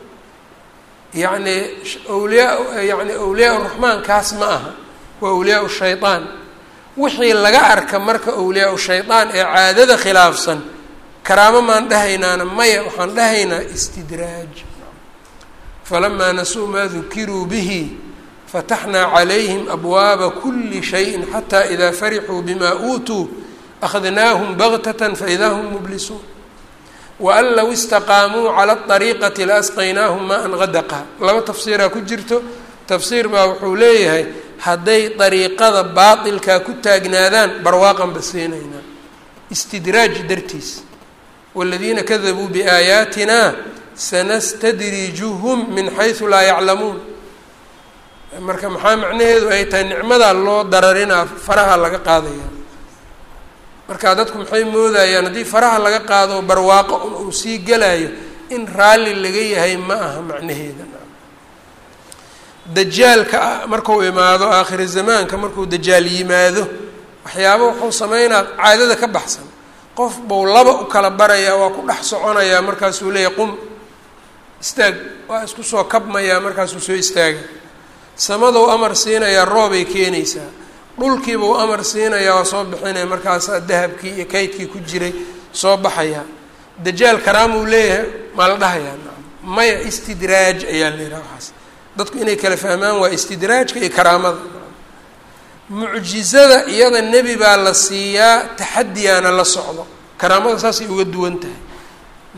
yacni awliyaa yacni awliyaa uraxmaan kaas ma aha waa awliyaa shayaan wixii laga arka marka awliyaa shayaan ee caadada khilaafsan karaamo maan dhahaynaana maya waxaan dhahaynaa istidraaj falamaa nasuu maa dukiruu bihi fataxnaa calayhim abwaaba kuli shayin xataa idaa farixuu bima uutuu akhadnaahum baktatan faidaa hum mublisuun waan low istaqaamuu cala ariiqati laasqaynaahum maa an qadaqa laba tafsiiraa ku jirto tafsiir baa wuxuu leeyahay hadday dariiqada baatilkaa ku taagnaadaan barwaaqan ba siinaynaa istidraaj dartiis wاladiina kadabuu biaayaatina sanastadrijuhum min xaysu laa yaclamuun marka maxaa macnaheedu ay tahay nicmadaa loo dararinaa faraha laga qaadaya marka dadku maxay moodayaan haddii faraha laga qaado barwaaqo uu sii gelayo in raalli laga yahay ma aha macnaheeda dajaalka marku imaado aakhiri zamaanka markuu dajaal yimaado waxyaaba wuxuu sameynaa caadada ka baxsan qof buu laba u kala barayaa waa ku dhex soconayaa markaasuu leeyahy qum istaag waa isku soo kabmayaa markaasuu soo istaaga samadou amar siinayaa roobay keenaysaa dhulkiibuu amar siinayaa waa soo bixinaya markaasaa dahabkii iyo kaydkii ku jiray soo baxayaa dajaal karaamuu leeyahay maa la dhahayaa maya istidraaj ayaa la yidhaha waxaas dadku inay kala fahmaan waa istidraajka iyo karaamada mucjizada iyada nebi baa la siiyaa taxadiyaana la socdo karaamada saasay uga duwan tahay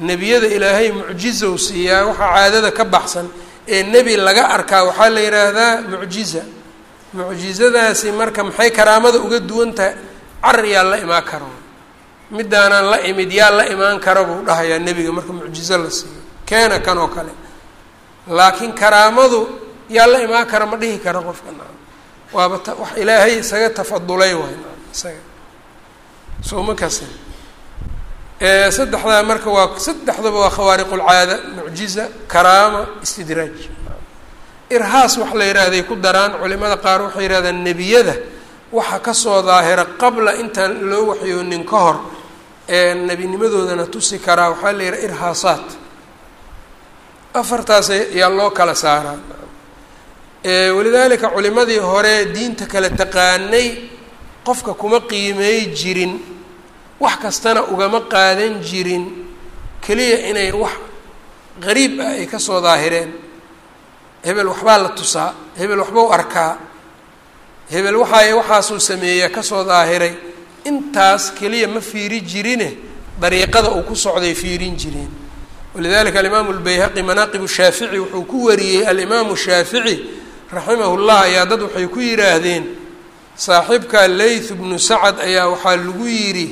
nebiyada ilaahay mucjizow siiyaa waxaa caadada ka baxsan ee nebi laga arkaa waxaa la yidhaahdaa mucjiza mucjizadaasi marka maxay karaamada uga duwan tahay carar yaa la imaan karo midaanaan la imid yaa la imaan kara buu dhahayaa nebiga marka mucjizo la siiyo keena kan oo kale laakiin karaamadu yaa la imaan kara ma dhihi kara qofka naam waaba t wax ilaahay isaga tafadulay waay naam isaga soo ma kasin saddexdaa marka waa saddexdaba waa khawaariqulcaada mucjiza karaama istidraaj irhaas wax la yidhaahday ku daraan culimada qaar waxay yidhahdaan nebiyada waxa kasoo daahira qabla intaan loo waxyoonin ka hor ee nebinimadoodana tusi karaa waxaa la yidhaha irhaasaat afartaas ayaa loo kala saaraa walidaalika culimadii hore diinta kala taqaanay qofka kuma qiimey jirin wax kastana ugama qaadan jirin keliya inay wax qariib ah ay kasoo daahireen hebel waxbaa la tusaa hebel waxbau arkaa hebel waxaay waxaasuu sameeyaa kasoo daahiray intaas keliya ma fiiri jirine dariiqada uu ku socday fiirin jireen walidalika alimaamu lbayhaqi manaaqib shaafici wuxuu ku wariyey alimaamu shaafici raximah llah ayaa dad waxay ku yidhaahdeen saaxiibka layth bnu sacad ayaa waxaa lagu yidhi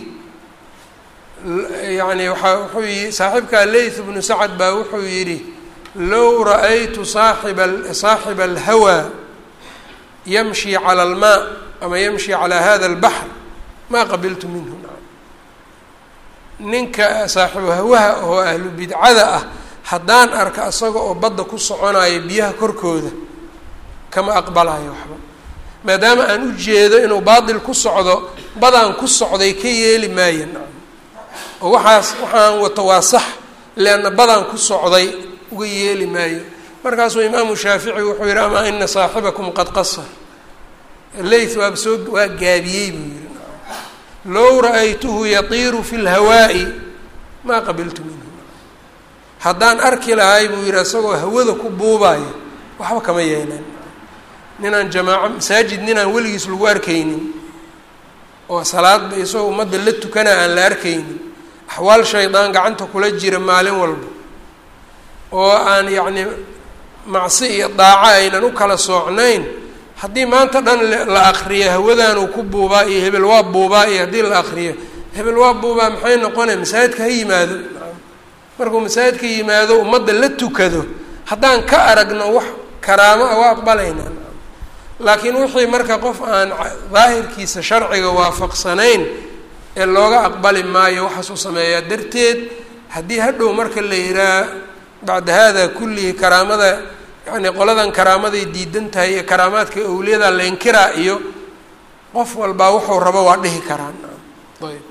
yani waaa wuxuu yi saaxiibka layth bnu sacad baa wuxuu yidhi low ra-aytu saaxiba saaxiba alhawaa yamshi cala almaa ama yamshi calaa hada albaxr maa qabiltu minhu ninka saaxibu hawaha oo ahlu bidcada ah haddaan arka isaga oo badda ku soconayo biyaha korkooda kama aqbalayo waxba maadaama aan u jeedo inuu baatil ku socdo badaan ku socday ka yeeli maayo nacam oo waxaas waxaan wato waa sax leanna badaan ku socday uga yeeli maayo markaasuu imaamu shaafici wuxuu yihi amaa ina saaxibakum qad qasar layth waaba soo waa gaabiyey buu yihi low ra-aytuhu yatiiru fi lhawaa'i maa qabiltu minhu haddaan arki lahay buu yihi isagoo hawada ku buubaayo waxba kama yeelan ninaan jamaaco masaajid ninaan weligiis lagu arkaynin oo salaadba isagoo ummadda la tukana aan la arkaynin axwaal shaydaan gacanta kula jira maalin walba oo aan yacni macsi iyo daaco aynan u kala soocnayn haddii maanta dhan la akriyo hawadanuu ku buubaa iyo hebel waa buubaa iyo haddii la akriyo hebel waa buubaa maxay noqonaya masaajidka ha yimaado markuu masaajidka yimaado ummadda la tukado haddaan ka aragno wax karaamo ah waa aqbalaynaa laakiin wixii marka qof aan daahirkiisa sharciga waafaqsanayn ee looga aqbali maayo waxaasuu sameeyaa darteed haddii hadhow marka la yihaah bacda hada kullihi karaamada yani qoladan karaamaday diidan tahay iyo karaamaadka awliyada la inkiraa iyo qof walbaa wuxuu rabo waa dhihi karaan ayb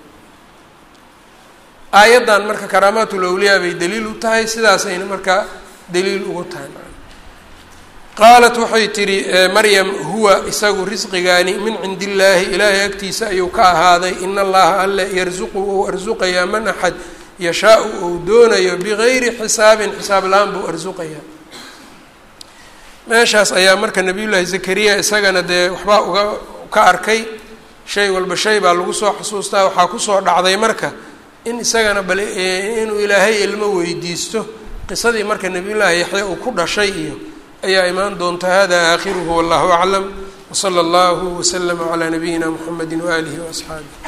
aayaddan marka karaamaatul awliyaa bay daliil u tahay sidaasayna marka daliil ugu tahay qaalat waxay tidhi maryam huwa isagu risqigaani min cindi illaahi ilaahay agtiisa ayuu ka ahaaday in allaha alle yarsuqu ou arsuqayaa man axad yashaa-u ou doonayo bigayri xisaabin xisaab la-aan buu arsuqayaa meeshaas ayaa marka nabiyullaahi zakariya isagana dee waxbaa uga ka arkay shay walba shay baa lagu soo xusuustaa waxaa kusoo dhacday marka in isagana bal inuu ilaahay ilmo weydiisto qisadii marka nabiyullaahi yaxya uu ku dhashay iyo ayaa imaan doonta hada aakhiruhu wallahu aclam wsala allahu waslama calaa nabiyina mxamedi waaalihi waasxaabih